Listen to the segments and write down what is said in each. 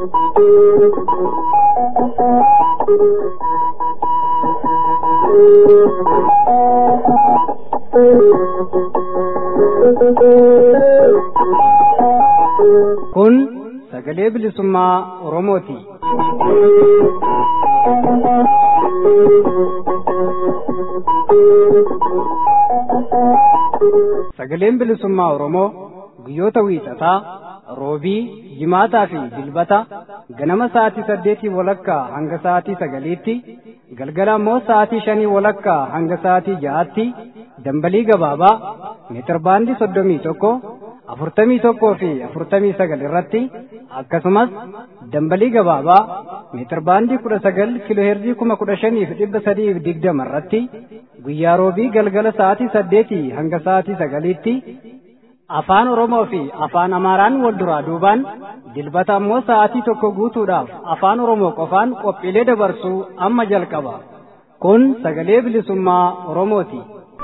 Kun sagalee bilisummaa Oromooti. Sagaleen bilisummaa Oromoo guyyoota wiixataa, roobii, jimaataa fi dilbata ganama sa'aatii saddeetii walakkaa hanga sa'aatii sagaliitti, galgala immoo sa'aatii shanii walakkaa hanga sa'aatii ja'aatti dambalii gabaabaa meetirbaandii soddomii tokko afurtamii tokkoo fi afurtamii sagal irratti akkasumas dambalii gabaabaa meetirbaandii kudha sagal kiloheerzii kuma kudha shanii fi dhibba sadii fi digdama irratti guyyaa roobii galgala sa'aatii saddeetii hanga sa'aatii sagaliitti afaan oromoo fi afaan amaaraan wal duraa duubaan dilbata ammoo sa'aatii tokko guutuudhaaf afaan oromoo qofaan qophiilee dabarsuu amma jalqaba kun sagalee bilisummaa oromooti.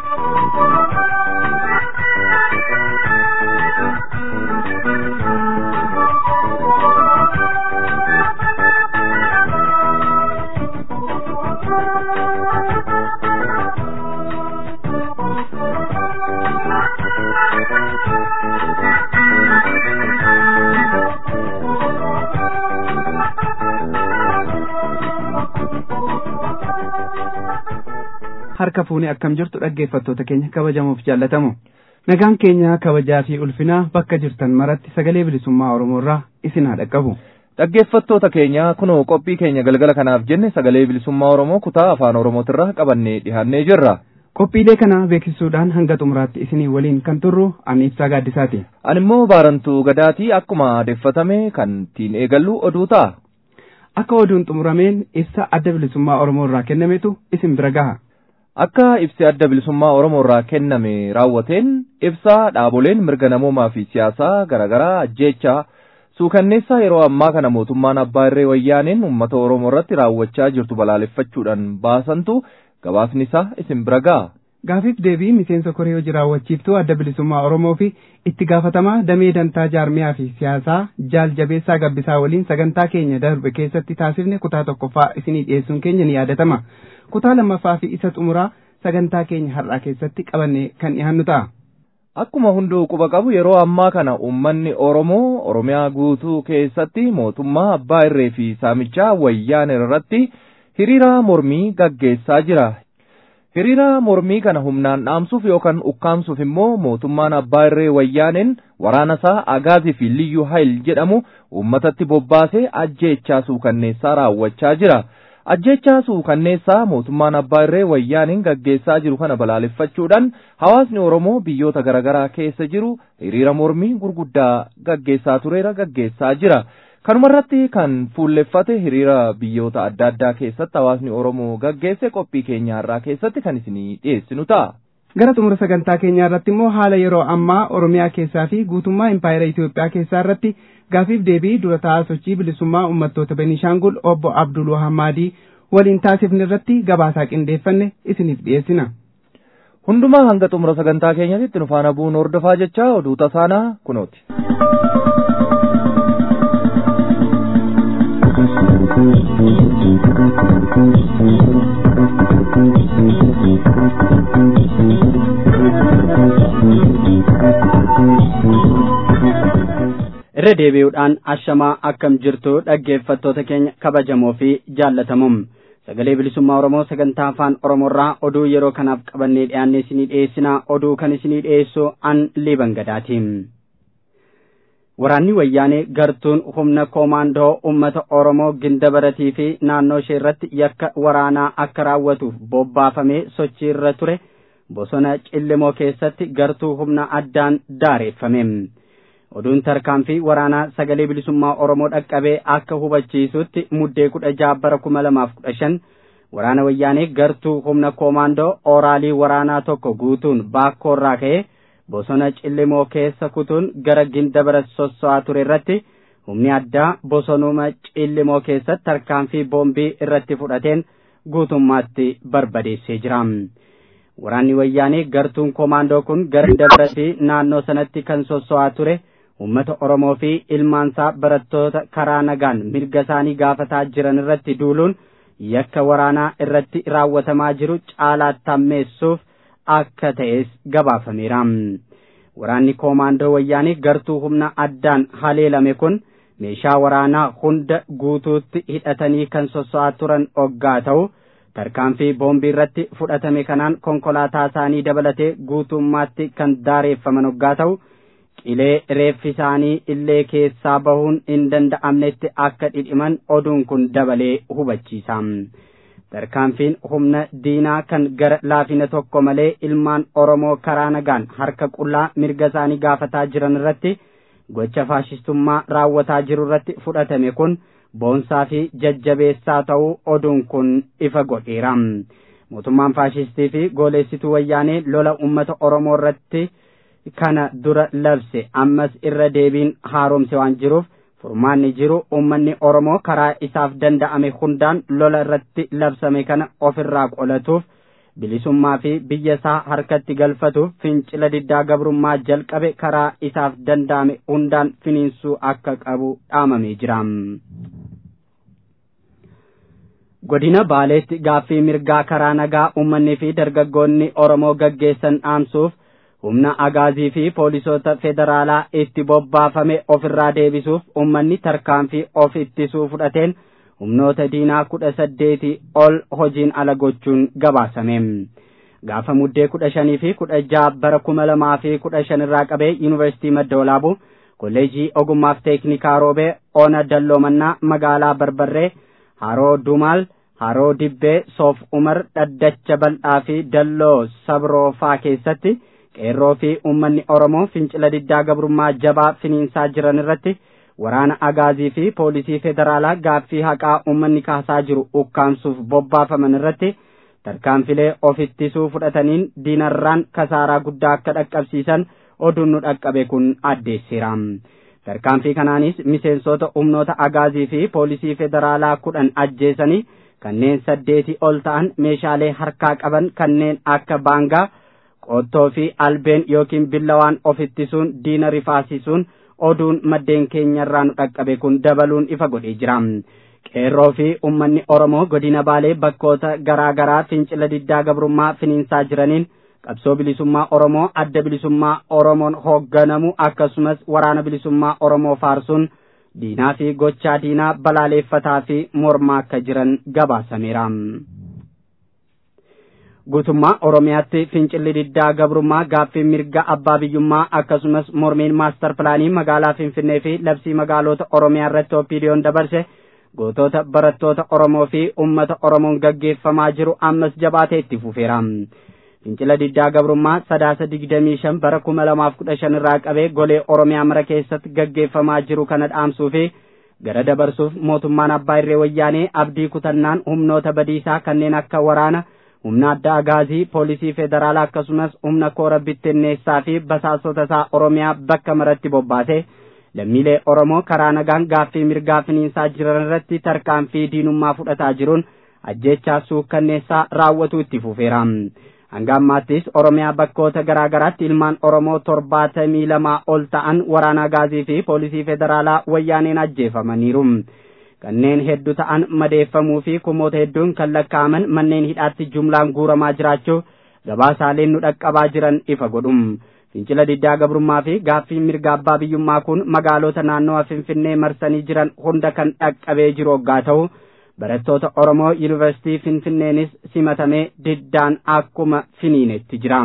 harka fuunee akkam jirtu dhaggeeffattoota keenya kabajamuuf jaallatamu nagaan keenya kabajaa fi ulfinaa bakka jirtan maratti sagalee bilisummaa oromoo irraa isin haa dhaqqabu. Dhaggeeffattoota keenya kunoo qophii keenya galgala kanaaf jenne sagalee bilisummaa oromoo kutaa afaan oromootirraa qabannee dhihaannee jirra. Qophiilee kana beeksisuudhaan hanga xumuraatti isinii waliin kan turru ani ibsaa gaaddisaati. Ani immoo baarantuu gadaatii akkuma aadeffatame kan ittiin eegallu oduu ta'a. Akka oduun xumurameen ibsa adda bilisummaa oromoo irraa kennametu isin bira gaha. Akka ibsi adda bilisummaa Oromoo irraa kenname raawwateen ibsa dhaaboleen mirga namoomaa fi siyaasaa garaagaraa ajjeechaa suukanneessaa yeroo ammaa kana mootummaan abbaa irree wayyaaneen uummata Oromoo irratti raawwachaa jirtu balaaleffachuudhaan baasantu gabaasni isaa isin bira ga'a. Gaafiif deebii miseensa koree hojii raawwachiiftuu adda bilisummaa Oromoo fi itti gaafatamaa damee dantaa jaarmiyaa fi siyaasaa jaal jabeessaa gabbisaa waliin sagantaa keenya darbe keessatti taasifne kutaa tokkoffaa isinii dhiyeessuun keenya ni yaadatama. kutaa lammaffaa fi isa xumuraa sagantaa keenya har'aa keessatti qabannee kan dhiyaannu ta'a. Akkuma hunduu quba qabu yeroo ammaa kana uummanni Oromoo Oromiyaa guutuu keessatti mootummaa abbaa irree fi saamichaa wayyaanee irratti hiriira mormii gaggeessaa jira. Hiriira mormii kana humnaan dhaamsuuf yookaan ukkaamsuuf immoo mootummaan abbaa irree wayyaaneen waraana isaa Agaazii fi Liyyuu Hayil jedhamu uummatatti bobbaasee ajjeechaa suukanneessaa raawwachaa jira. ajjechaa suukanneessaa mootummaan abbaa irree wayyaaniin gaggeessaa jiru kana balaaleffachuudhaan hawaasni oromoo biyyoota garaagaraa keessa jiru hiriira mormii gurguddaa gaggeessaa tureera gaggeessaa jira kanumarratti kan fuulleffate hiriira biyyoota adda addaa keessatti hawaasni oromoo gaggeesse qophii keenya har'aa keessatti kan isinii dhiyeessinu ta'a. Gara xumura sagantaa keenyaa irratti immoo haala yeroo ammaa Oromiyaa keessaa fi guutummaa Impaayera Itoophiyaa keessaa irratti gaafiif deebii dura taa'aa sochii bilisummaa uummattoota Beniishaangul obbo Abdul Wahammaadii waliin taasifne irratti gabaasaa qindeeffanne isiniif dhiyeessina. Hundumaa hanga xumura sagantaa keenyatti nu faana bu'uun hordofaa jecha oduu tasaanaa kunooti. irra deebi'uudhaan ashamaa akkam jirtu dhaggeeffattoota keenya kabajamoo fi jaallatamuum sagalee bilisummaa oromoo sagantaa afaan oromoorraa oduu yeroo kanaaf qabannee dhiyaanne isinii dhiyeessinaa oduu kan isinii dhiyeessu an liiban gadaatiin waraanni wayyaanee gartuun humna koomaandoo ummata oromoo ginda baratii fi naannoo ishee irratti yakka waraanaa akka raawwatuuf bobbaafamee sochii irra ture bosona cillimoo keessatti gartuu humna addaan daareeffame. oduun tarkaanfii waraanaa sagalee bilisummaa oromoo dhaqqabee akka hubachiisutti muddee kudha jaha bara kuma lamaaf kudha shan waraana wayyaanee gartuu humna koomaandoo ooraalii waraanaa tokko guutuun baakkoorraa ka'ee bosona cillimoo keessa kutuun gara ginda bara sosso'aa ture irratti humni addaa bosonuma cillimoo keessatti tarkaanfii boombii irratti fudhateen guutummaatti barbadeessee jira. Waraanni wayyaanee gartuun koomaandoo kun gara ginda baratii naannoo sanatti kan sosso'aa ture uummata Oromoo fi ilmaansaa barattoota karaa nagaan mirga isaanii gaafataa jiran irratti duuluun yakka waraanaa irratti raawwatamaa jiru caalaatti hammeessuuf akka ta'es gabaafameera. Waraanni koomaandoo wayyaanii gartuu humna addaan haleelame kun meeshaa waraanaa hunda guutuutti hidhatanii kan sosso'aa turan oggaa ta'u tarkaanfii boombii irratti fudhatame kanaan konkolaataa isaanii dabalatee guutummaatti kan daareeffaman oggaa ta'u qilee reeffi isaanii illee keessaa bahuun hin danda'amnetti akka dhidhiman oduun kun dabalee hubachiisa. tarkaanfiin humna diinaa kan gara laafina tokko malee ilmaan Oromoo karaa nagaan harka qullaa mirga isaanii gaafataa jiran irratti gocha faashistummaa raawwataa jiru irratti fudhatame kun boonsaa fi jajjabeessaa ta'uu oduun kun ifa godheera. Mootummaan faashistii fi gooleessituu wayyaanee lola uummata Oromoo irratti kana dura labse ammas irra deebiin haaromse waan jiruuf furmaanni jiru uummanni Oromoo karaa isaaf danda'ame hundaan lola irratti labsame kana ofirraa qolatuuf bilisummaa fi biyya isaa harkatti galfatuuf fincila diddaa gabrummaa jalqabe karaa isaaf danda'ame hundaan finiinsuu akka qabu dhaamamee jira. Godina Baaleetti gaaffii mirgaa karaa nagaa uummanni fi dargaggoonni Oromoo gaggeessan dhaamsuuf humna agaazii fi poolisoota federaalaa itti bobbaafame ofirraa deebisuuf uummanni tarkaanfii of ittisuu fudhateen humnoota diinaa kudha saddeetii ol hojiin ala gochuun gabaasame. Gaafa muddee kudha shanii fi kudha jaha bara kuma lamaa fi kudha shan irraa qabee yuunivarsiitii madda olaabuu kolleejii ogummaaf teeknikaa roobee ona dalloomannaa magaalaa barbarree haroo dumaal haroo dibbee soof umar dhaddacha bal'aa fi dalloo sabroofaa keessatti qeerroo fi uummanni oromoo fincila diddaa gabrummaa jabaa finiinsaa jiran irratti waraana agaazii fi poolisii federaalaa gaaffii haqaa uummanni kaasaa jiru ukkaamsuuf bobbaafaman irratti tarkaanfilee of ittisuu fudhataniin diinarraan kasaaraa guddaa akka dhaqqabsiisan oduun nu dhaqqabe kun addeesseera. Tarkaanfii kanaanis miseensota humnoota agaazii fi poolisii federaalaa kudhan ajjeesanii kanneen saddeetii ol ta'an meeshaalee harkaa qaban kanneen akka baangaa qottoo fi albeen yookiin billawaan of ittisuun diina rifaasisuun oduun maddeen keenyarraa nu dhaqqabe kun dabaluun ifa godhee jira. Qeerroo fi uummanni Oromoo godina Baalee bakkoota garaa garaa fincila diddaa gabrummaa finiinsaa jiraniin qabsoo bilisummaa Oromoo adda bilisummaa Oromoon hoogganamu akkasumas waraana bilisummaa Oromoo faarsuun diinaa fi gochaa diinaa balaaleeffataa fi mormaa akka jiran gabaasameera. Guutummaa Oromiyaatti fincilli diddaa gabrummaa gaaffii mirga abbaa biyyummaa akkasumas mormiin maastar pilaanii magaalaa Finfinnee fi labsii magaalota Oromiyaa irratti oppiidiyoon dabarse gootota barattoota Oromoo fi uummata Oromoon gaggeeffamaa jiru ammas jabaatee itti fufeera. Fincila diddaa gabrummaa sadaasa digdamii shan bara kuma lamaaf kudha shan irraa qabee golee Oromiyaa mara keessatti gaggeeffamaa jiru kana dhaamsuu fi gara dabarsuuf mootummaan abbaa irree wayyaanee abdii kutannaan humnoota badiisaa kanneen akka waraana humna adda agaazii poolisii federaalaa akkasumas humna koora bittinneessaa fi basaasota isaa Oromiyaa bakka maratti bobbaate lammiilee Oromoo karaa nagaan gaaffii mirgaa finiinsaa jiran irratti tarkaanfii diinummaa fudhataa jiruun ajjechaa suukkanneessaa raawwatu itti fufeera. hanga ammaattis oromiyaa bakkoota garaa garaatti ilmaan oromoo torbaatamii lamaa ol ta'an waraana agaazii fi poolisii federaalaa wayyaaneen ajjeefamaniiru kanneen hedduu ta'an madeeffamuu fi kumoota hedduun kan lakkaa'aman manneen hidhaatti jumlaan guuramaa jiraachuu gabaasaaleen nu dhaqqabaa jiran ifa godhum fincila diddaa gabrummaa fi gaaffii mirga abbaa biyyummaa kun magaalota naannawa finfinnee marsanii jiran hunda kan dhaqqabee jiru hoggaa ta'u barattoota Oromoo Yuunivarsiitii Finfinneenis simatamee diddaan akkuma finiinetti jira.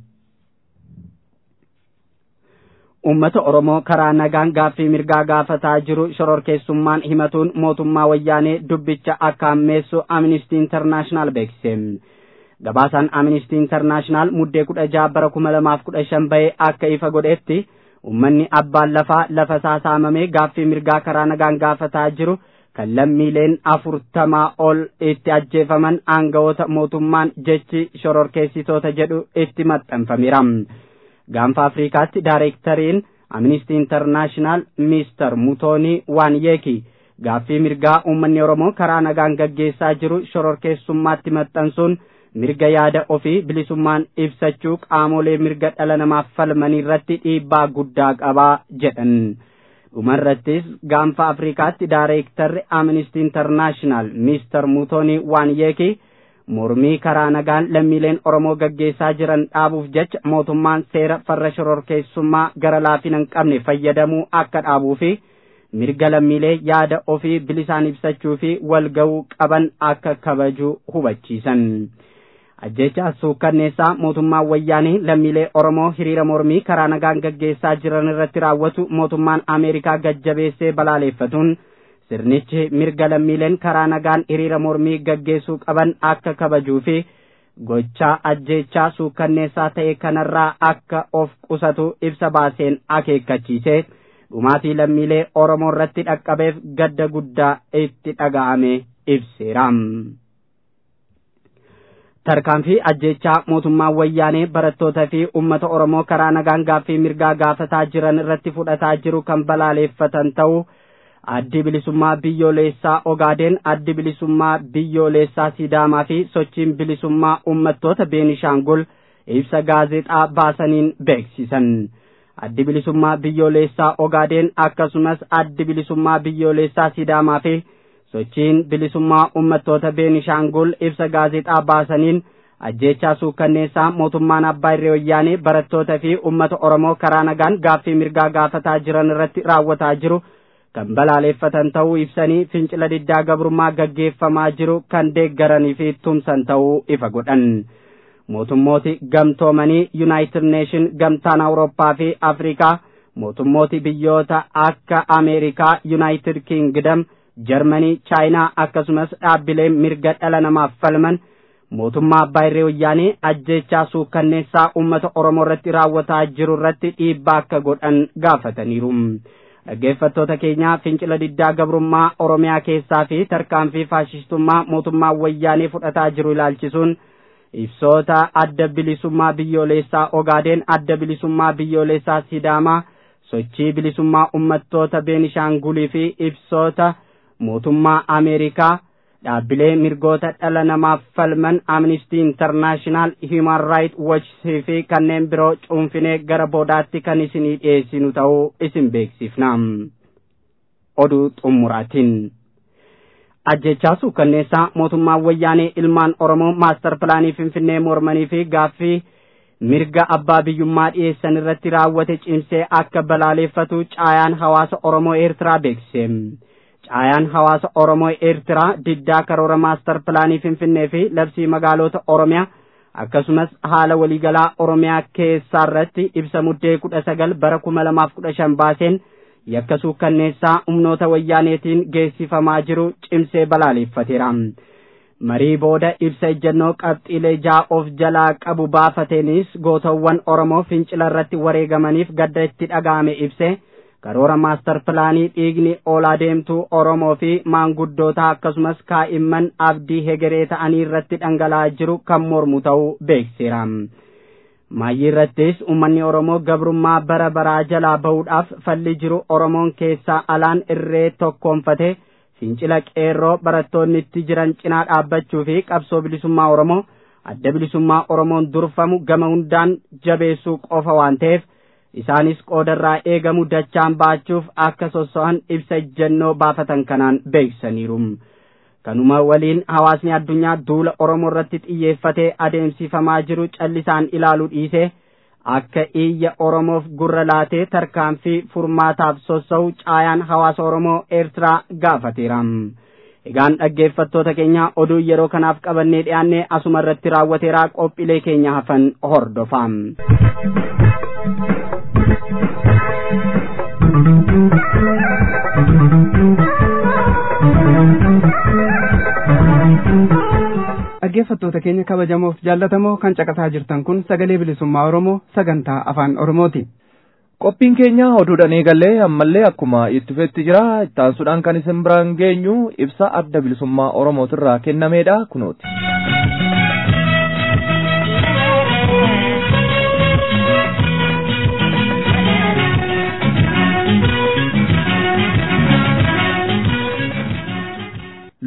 Uummata Oromoo karaa nagaan gaaffii mirgaa gaafataa jiru shororkeessummaan himatuun mootummaa wayyaanee dubbicha akka hammeessu Amnistii Intarnaashinaal beeksise. Gabaasaan Amnistii Intarnaashinaal muddee kudha jaha bara kuma lamaaf kudha shan bahee akka ifa godhetti uummanni abbaan lafaa lafa isaa saamamee gaaffii mirgaa karaa nagaan gaafataa jiru kan lammiileen afurtamaa ol itti ajjeefaman aangawoota mootummaan jechi shororkeessitoota jedhu itti maxxanfameera. Gaanfa Afrikaatti daayireektariin Amnistii Intarnaashinaal Mister Mutoonii Waanyeeki gaaffii mirgaa uummanni Oromoo karaa nagaan gaggeessaa jiru shororkeessummaatti maxxansuun mirga yaada ofii bilisummaan ibsachuu qaamolee mirga dhala namaaf falmanii irratti dhiibbaa guddaa qabaa jedhan. dhumarrattis gaanfa afrikaatti daareektarri amnistii intarnaashinaal miistar muutoonii waanyeekii mormii karaa nagaan lammiileen oromoo gaggeessaa jiran dhaabuuf jecha mootummaan seera farra shororkeessummaa gara laafina hin qabne fayyadamuu akka dhaabuu fi mirga lammiilee yaada ofii bilisaan ibsachuu fi wal ga'uu qaban akka kabajuu hubachiisan. ajjecha suukkanneessaa mootummaan wayyaanee lammiilee oromoo hiriira mormii karaa nagaan gaggeessaa jiran irratti raawwatu mootummaan ameerikaa gajjabeessee balaaleeffatuun sirnichi mirga lammiileen karaa nagaan hiriira mormii gaggeessuu qaban akka kabajuu fi gochaa ajjechaa suukkanneessaa ta'e kanarraa akka of qusatu ibsa baaseen akeekkachiise dhumaatii lammiilee oromoo irratti dhaqqabeef gadda guddaa itti dhaga'ame ibseera. tarkaanfii ajjechaa mootummaan wayyaanee barattootaa fi uummata oromoo karaa nagaan gaaffii mirgaa gaafataa jiran irratti fudhataa jiru kan balaaleeffatan ta'uu addi bilisummaa biyyoolessaa ogaadeen addi bilisummaa biyyoolessaa sidaamaa fi sochiin bilisummaa uummattoota beenishaangul ibsa gaazexaa baasaniin beeksisan addi bilisummaa biyyoolessaa ogaadeen akkasumas addi bilisummaa biyyoolessaa sidaamaa fi sochiin bilisummaa uummattoota beenishaangul ibsa gaazexaa baasaniin ajjechaa suukkanneessaa mootummaan abbaa irree wayyaanee barattoota fi uummata oromoo karaa nagaan gaaffii mirgaa gaafataa jiran irratti raawwataa jiru kan balaaleeffatan ta'uu ibsanii fincila diddaa gabrummaa gaggeeffamaa jiru kan deeggaranii fi tumsan ta'uu ifa godhan mootummooti gamtoomanii yuunaayitid neeshin gamtaan awurooppaa fi afrikaa mootummooti biyyoota akka ameerikaa yuunaayitid kiingdam jarmanii chaayinaa akkasumas dhaabbileen mirga dhala namaaf falman mootummaa abbaa irree wayyaanee ajjechaa suukkanneessaa uummata oromoo irratti raawwataa jiru irratti dhiibbaa akka godhan gaafataniiru dhaggeeffattoota keenyaa fincila diddaa gabrummaa oromiyaa keessaa fi tarkaanfii faashistummaa mootummaa wayyaanee fudhataa jiru ilaalchisuun ibsoota adda bilisummaa biyyoolessaa ogaadeen adda bilisummaa biyyoolessaa sidaamaa sochii bilisummaa ummattoota beenishaangulii fi ibsoota mootummaa ameerikaa dhaabbilee mirgoota dhala namaaf falman amnistii intarnaashinaal hiuman raayit wochii fi kanneen biroo cuunfinee gara boodaatti kan isinii dhiyeessinu ta'uu isin beeksifna oduu xummuraatiin ajjechaa suukkanneessaa mootummaan wayyaanee ilmaan oromoo maastar pilaanii finfinnee mormanii fi gaaffii mirga abbaa biyyummaa dhiyeessan irratti raawwate cimsee akka balaaleeffatu caayaan hawaasa oromoo eertiraa beeksise caayaan hawaasa oromoo eertiraa diddaa karoora maastar pilaanii finfinnee fi labsii magaalota oromiyaa akkasumas haala waliigalaa oromiyaa keessaa irratti ibsa muddee kudha sagal bara kuma lamaaf kudha shan baaseen yakka suukkanneessaa humnoota wayyaaneetiin geessifamaa jiru cimsee balaaleeffateera. marii booda ibsa ejjennoo qabxiilee ja'a of jalaa qabu baafateenis gootawwan oromoo fincila irratti wareegamaniif gadda itti dhaga'ame ibse karoora maastar pilaanii dhiigni oolaa deemtuu oromoo fi maanguddoota akkasumas kaa'imman abdii hegeree ta'anii irratti dhangala'aa jiru kan mormu ta'uu beekseera. maayyii irrattis uummanni oromoo gabrummaa bara baraa jalaa bahuudhaaf falli jiru oromoon keessaa alaan irree tokkoonfate fincila qeerroo barattoonni itti jiran cinaa dhaabbachuu fi qabsoo bilisummaa oromoo adda bilisummaa oromoon durfamu gama hundaan jabeessuu qofa waan ta'eef isaanis qoodarraa eegamu dachaan baachuuf akka sosso'an ibsa ejjennoo baafatan kanaan beeksisaniiru. kanuma waliin hawaasni addunyaa duula oromoo irratti xiyyeeffatee adeemsifamaa jiru callisaan ilaaluu dhiisee akka iyya oromoof gurra laatee tarkaanfii furmaataaf sossa'u caayaan hawaasa oromoo eertiraa gaafateera. egaan dhaggeeffattoota keenya oduu yeroo kanaaf qabannee dhiyaannee asuma irratti raawwateeraa qophiilee keenya hafan hordofaa. dhaggeeffattoota keenya kabajamoof jaallatamoo kan caqasaa jirtan kun sagalee bilisummaa oromoo sagantaa afaan oromooti. qophiin keenya oduudhaan eegallee ammallee akkuma itti fufetti jira ittaansuudhaan kan isin biraan geenyu ibsa adda bilisummaa oromootirraa kennameedha kunooti.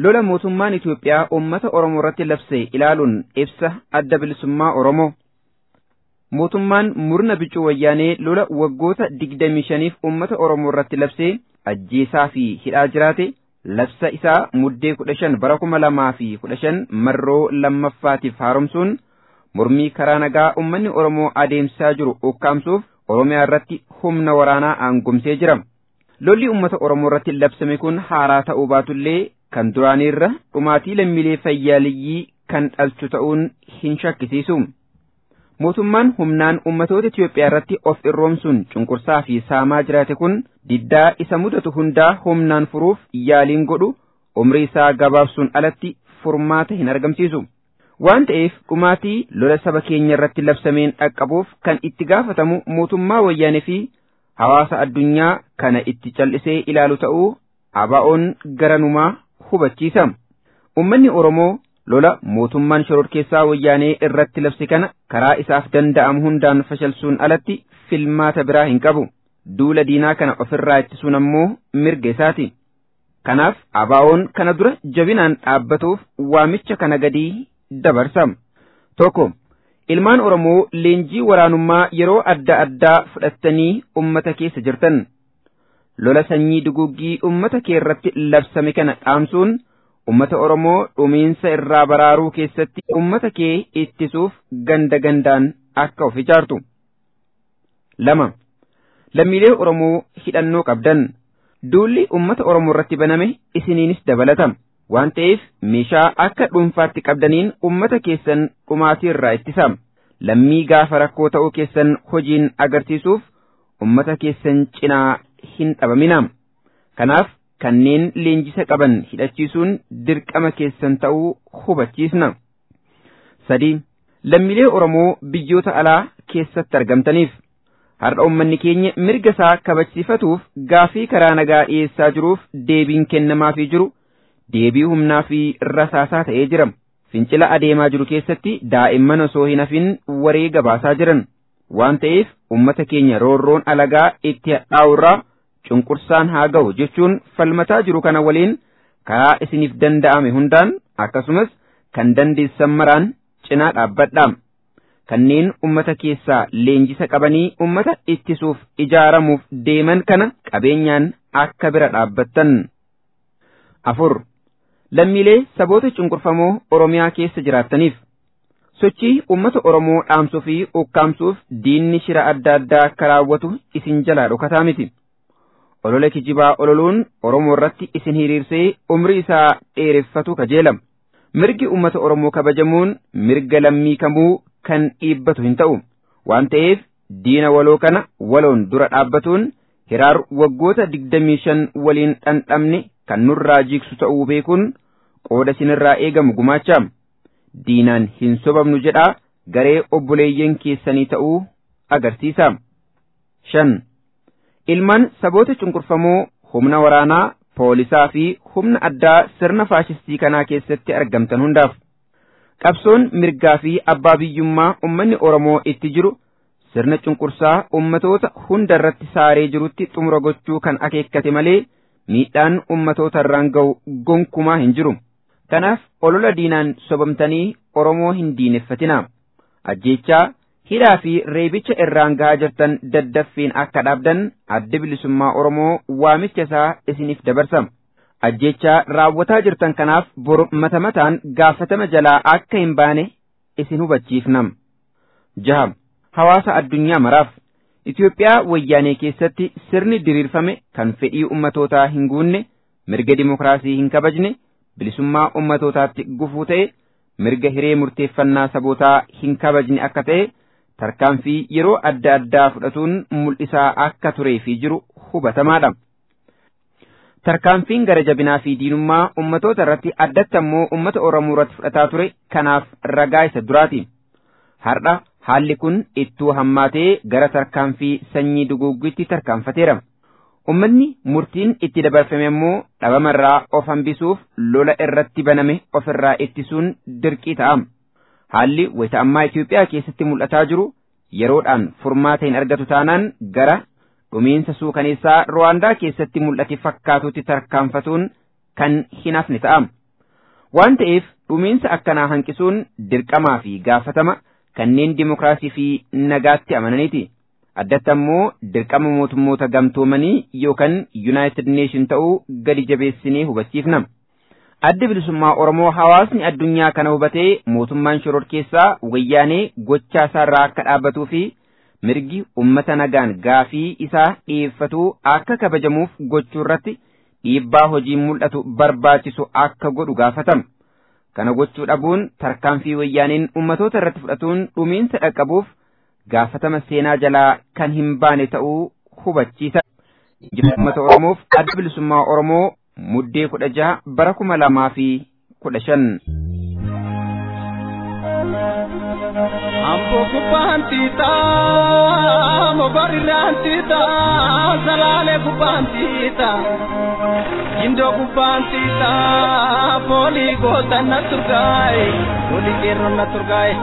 lola mootummaan Itoophiyaa uummata Oromoo irratti labse ilaaluun ibsa adda bilisummaa Oromoo. Mootummaan murna bicuu wayyaanee lola waggoota digdamii shaniif uummata Oromoo irratti labsee ajjeesaa fi hidhaa jiraate labsa isaa muddee kudha shan bara kuma lamaa fi kudha shan marroo lammaffaatiif haaromsuun mormii karaa nagaa uummanni Oromoo adeemsaa jiru ukkaamsuuf Oromiyaa irratti humna waraanaa aangomsee jira. Lolli uummata Oromoo irratti labsame kun haaraa ta'uu baatullee kan duraaniirra dhumaatii lammiilee fayyaaliyyii kan dhalchu ta'uun hin shakkisiisu. Mootummaan humnaan uummatoota Itoophiyaa irratti of irroomsuun cunqursaa fi saamaa jiraate kun diddaa isa mudatu hundaa humnaan furuuf yaaliin godhu umrii isaa gabaabsuun alatti furmaata hin argamsiisu. Waan ta'eef dhumaatii lola saba keenya irratti labsameen dhaqqabuuf kan itti gaafatamu mootummaa wayyaanee fi hawaasa addunyaa kana itti cal'isee ilaalu ta'uu abaa'oon garanumaa hubachiisa. Uummanni Oromoo lola mootummaan shororkeessaa wayyaanee irratti labse kana karaa isaaf danda'amu hundaan fashalsuun alatti filmaata biraa hin qabu. Duula diinaa kana ofirraa ittisuun ammoo mirga isaati. Kanaaf abaa'oon kana dura jabinaan dhaabbatuuf waamicha kana gadii dabarsa. Tokko. Ilmaan Oromoo leenjii waraanummaa yeroo adda addaa fudhattanii ummata keessa jirtan. Lola sanyii duguggii ummata kee irratti labsame kana dhaamsuun ummata Oromoo dhumiinsa irraa baraaruu keessatti ummata kee ittisuuf ganda gandaan akka of ijaartu. Lama. Lammiilee Oromoo hidhannoo qabdan. Duulli ummata Oromoo irratti baname isiniinis dabalata. waan ta'eef meeshaa akka dhuunfaatti qabdaniin ummata keessan dhumaatii irraa ittisa lammii gaafa rakkoo ta'uu keessan hojiin agarsiisuuf ummata keessan cinaa hin dhabamina kanaaf kanneen leenjisa qaban hidhachiisuun dirqama keessan ta'uu hubachiisna sadii lammiilee oromoo biyyoota alaa keessatti argamtaniif har'a ummanni keenya mirga isaa kabachiifatuuf gaafii karaa nagaa dhiyeessaa jiruuf deebiin kennamaafii jiru deebii humnaa fi rasaasaa ta'ee jira. Fincila adeemaa jiru keessatti daa'imman osoo hin hafin waree gabaasaa jiran. Waan ta'eef uummata keenya roorroon alagaa itti hadhaa'urraa cunqursaan haa ga'u jechuun falmataa jiru kana waliin karaa isiniif danda'ame hundaan akkasumas kan dandeessan maraan cinaa dhaabbadhaa. Kanneen uummata keessaa leenjisa qabanii uummata ittisuuf ijaaramuuf deeman kana qabeenyaan akka bira dhaabbattan. Afur. lammiilee saboota cunqurfamoo Oromiyaa keessa jiraattaniif sochii uummata Oromoo dhaamsuu fi ukkaamsuuf diinni shira adda addaa akka raawwatu isin jalaa dhokataa miti. Olola kijibaa ololuun Oromoo irratti isin hiriirsee umrii isaa dheereffatu kajeelama. Mirgi uummata Oromoo kabajamuun mirga lammii kamuu kan dhiibbatu hin ta'u. Waan ta'eef diina waloo kana waloon dura dhaabbatuun hiraar waggoota digdamii shan waliin dhandhamne kan nurraa jigsu ta'uu beekuun qooda sinirraa eegamu gumaacha diinaan hin sobamnu jedhaa garee obboleeyyan keessanii ta'uu agarsiisa. shan ilmaan saboota cunqurfamoo humna waraanaa poolisaa fi humna addaa sirna faashistii kanaa keessatti argamtan hundaaf qabsoon mirgaa fi abbaa biyyummaa ummanni oromoo itti jiru sirna cunqursaa ummatoota hunda irratti saaree jirutti xumura gochuu kan akeekkate malee miidhaan ummatoota irraan ga'u gonkumaa hin jiru. Kanaaf olola diinaan sobamtanii Oromoo hin diineffatina. Ajjeechaa hidhaa fi reebicha irraan gahaa jirtan daddaffiin akka dhaabdan adda bilisummaa Oromoo waamicha isaa isiniif dabarsa. Ajjeechaa raawwataa jirtan kanaaf bor mata mataan gaafatama jalaa akka hin baane isin hubachiifnam. Jaha. Hawaasa addunyaa maraaf. Itoophiyaa wayyaanee keessatti sirni diriirfame kan fedhii ummatootaa hin guunne mirga dimokiraasii hin kabajne bilisummaa ummatootaatti gufuu ta'e mirga hiree murteeffannaa sabootaa hin kabajne akka ta'e tarkaanfii yeroo adda addaa fudhatuun mul'isaa akka turee fi jiru hubatamaadha. Tarkaanfiin gara jabinaa fi diinummaa ummatoota irratti addatti ammoo ummata Oromoo irratti fudhataa ture kanaaf ragaa isa duraati. Har'a haalli kun ittuu hammaatee gara tarkaanfii sanyii duguuggiitti tarkaanfateera. Ummanni murtiin itti dabarfame immoo dhabamarraa of hambisuuf lola irratti baname ofirraa ittisuun dirqii ta'a. Haalli wayita ammaa Itoophiyaa keessatti mul'ataa jiru yeroodhaan furmaata hin argatu taanaan gara dhumiinsa suukaneessaa Ruwaandaa keessatti mul'ate fakkaatutti tarkaanfatuun kan hin hafne ta'a. waan ta'eef dhumiinsa akkanaa hanqisuun dirqamaa fi gaafatama kanneen dimokiraasii fi nagaatti amananiiti. addatti ammoo dirqama mootummoota gamtoomanii yookaan yuunaayitid neeshin ta'uu gadi jabeessinee hubachiifna. Adda bilisummaa Oromoo hawaasni addunyaa kana hubatee mootummaan shororkeessaa wayyaanee gochaa isaarraa akka dhaabbatuu fi mirgi ummata nagaan gaafii isaa dhiyeeffatu akka kabajamuuf gochuu irratti dhiibbaa hojii mul'atu barbaachisu akka godhu gaafatama. Kana gochuu dhabuun tarkaanfii wayyaaneen ummatoota irratti fudhatuun dhumiinsa dhaqqabuuf gaafatama seenaa jalaa kan hin baane ta'uu hubachiisa. Injifannoo uummata Oromoof adda bilisummaa Oromoo muddee kudha jaha bara kuma lamaa fi kudha shan. Ambo kubbaantiita mogorirraantiita salaalee kubbaantiita gindoo kubbaantiita foolii gootan na turgaaye foolii qeerroon na turgaaye.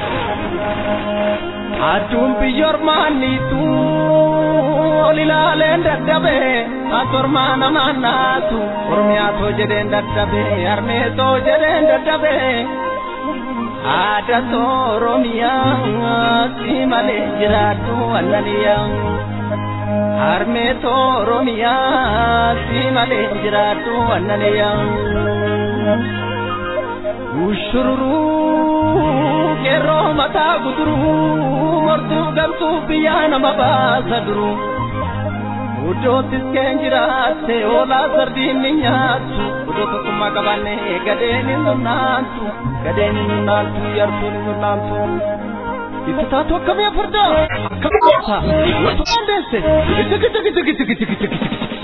Adduun biyyoormaaniitu olilaaleen dadhabe atormaa namaan naatu oromiyaatoo jedheen dadhabe harmeetoo jedheen dadhabe. Aadaa Oromiyaa si malee jiraatu annaniyaa. Harmee Oromiyaa si malee jiraatu annaniyaa. Ushururuu qeerroo mataa guduruu mortuu galtuu biyyaa nama baasa duruu. Uddootis keen jiraatte oolaa sardiin ni nyaattu. Uddoo tokkummaa qabanne gadeen hin nunnaantu. Gadeen hin nunnaantu yartuun hin nunnaantu. Itti taatu akkamii afurdaa? Akkamii goota? Wantu qandeesse? Giti giti giti giti giti giti giti.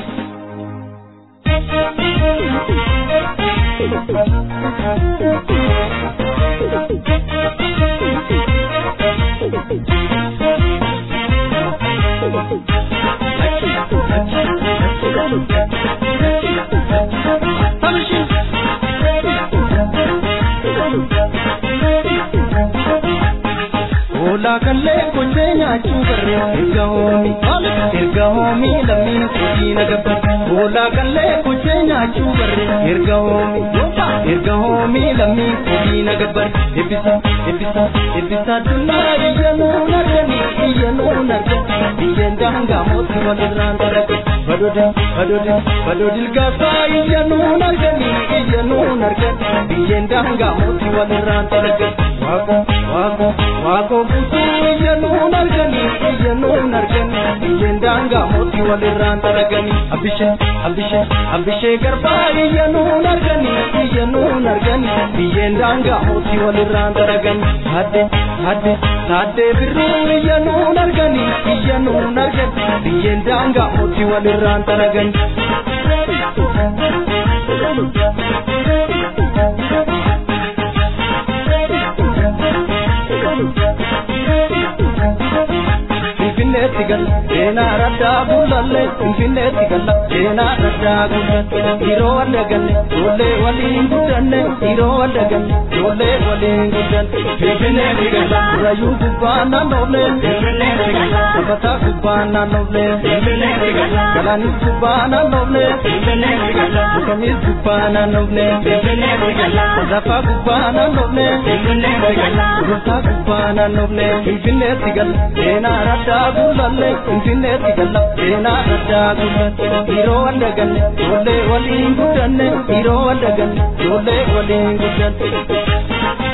Oolaa kallee gochee nyaachuu barree erga hoomi erga hoomi lammiin hojii nagabba. Oolaa kallee gochee nyaachuu barree erga hoomi erga hoomi lammiin hojii nagabba. Ebbisa ebbisa ebbisa addunyaa biyya nuun argani biyya nuun argani biyyeen daangaa mootii walirraan darage. Badode badode badodil gaasaa biyya nuun argani biyya nuun argani biyyeen daangaa mootii walirraan darage. Waaqo waaqo waaqo buutuu biyya nuun argani biyya nuun argani biyyeen daangaa mootii walirraan daragani. Abishee abishee abishee garbaa biyya nuun argani biyya nuun argani biyyeen daangaa mootii walirraan daragani. Hadde hadde hadde birruu biyya nuun argani biyya nuun argani biyyeen daangaa mootii walirraan daragani. Finfinneetti galla seenaa raddaa bullalle Finfinneetti galla seenaa raddaa bullalle Yeroo wal galle ijoollee waliin guddanne Yeroo wal galle ijoollee waliin guddanne Finfinneetti galla Rayyuu gubbaa naannoolee Finfinneetti galla Sabataa gubbaa naannoolee Finfinneetti galla Galaanis gubbaa naannoolee Finfinneetti galla Mukamis gubbaa naannoolee Finfinneetti galla Zafaa gubbaa naannoolee Finfinneetti galla Rusaa gubbaa naannoolee Finfinneetti galla seenaa raddaa bullalle Finfinneetti galla seenaa raddaa bullalle Yeroo wal galle ijoollee waliin guddanne Yeroo wal galle ijoollee waliin guddanne.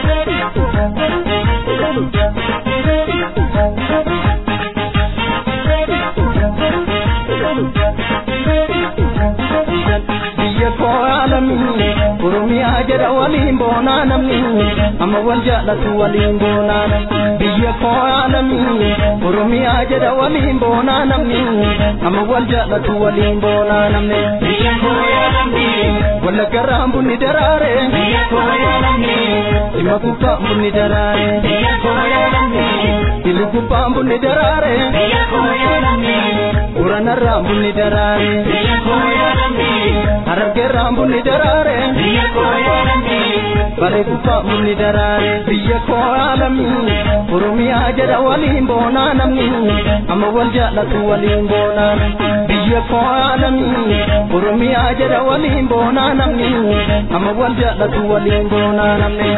Biyya koo alamii Oromiyaa jedha waliin boonaa namni amma wal jaallatu waliin boonaa biyya koo alamii Oromiyaa jedha waliin boonaa namni amma wal jaallatu waliin boonaa namni biyya koo alamii wallaggarraan bunni daraare biyya koo alamii dhimma gubbaan bunni daraare biyya koo alamii dhimma gubbaan bunni daraare biyya koo alamii uranarraan bunni daraare biyya koo alamii harargeerraan bunni daraare biyya koo alamii bareedu fa'umni daraare biyya koo alamii oromiyaa jedha waliin boonaa namni amma wal jaallatu waliin boonaan biyya koo alamii oromiyaa jedha waliin boonaa namni amma wal jaallatu waliin boonaa namni.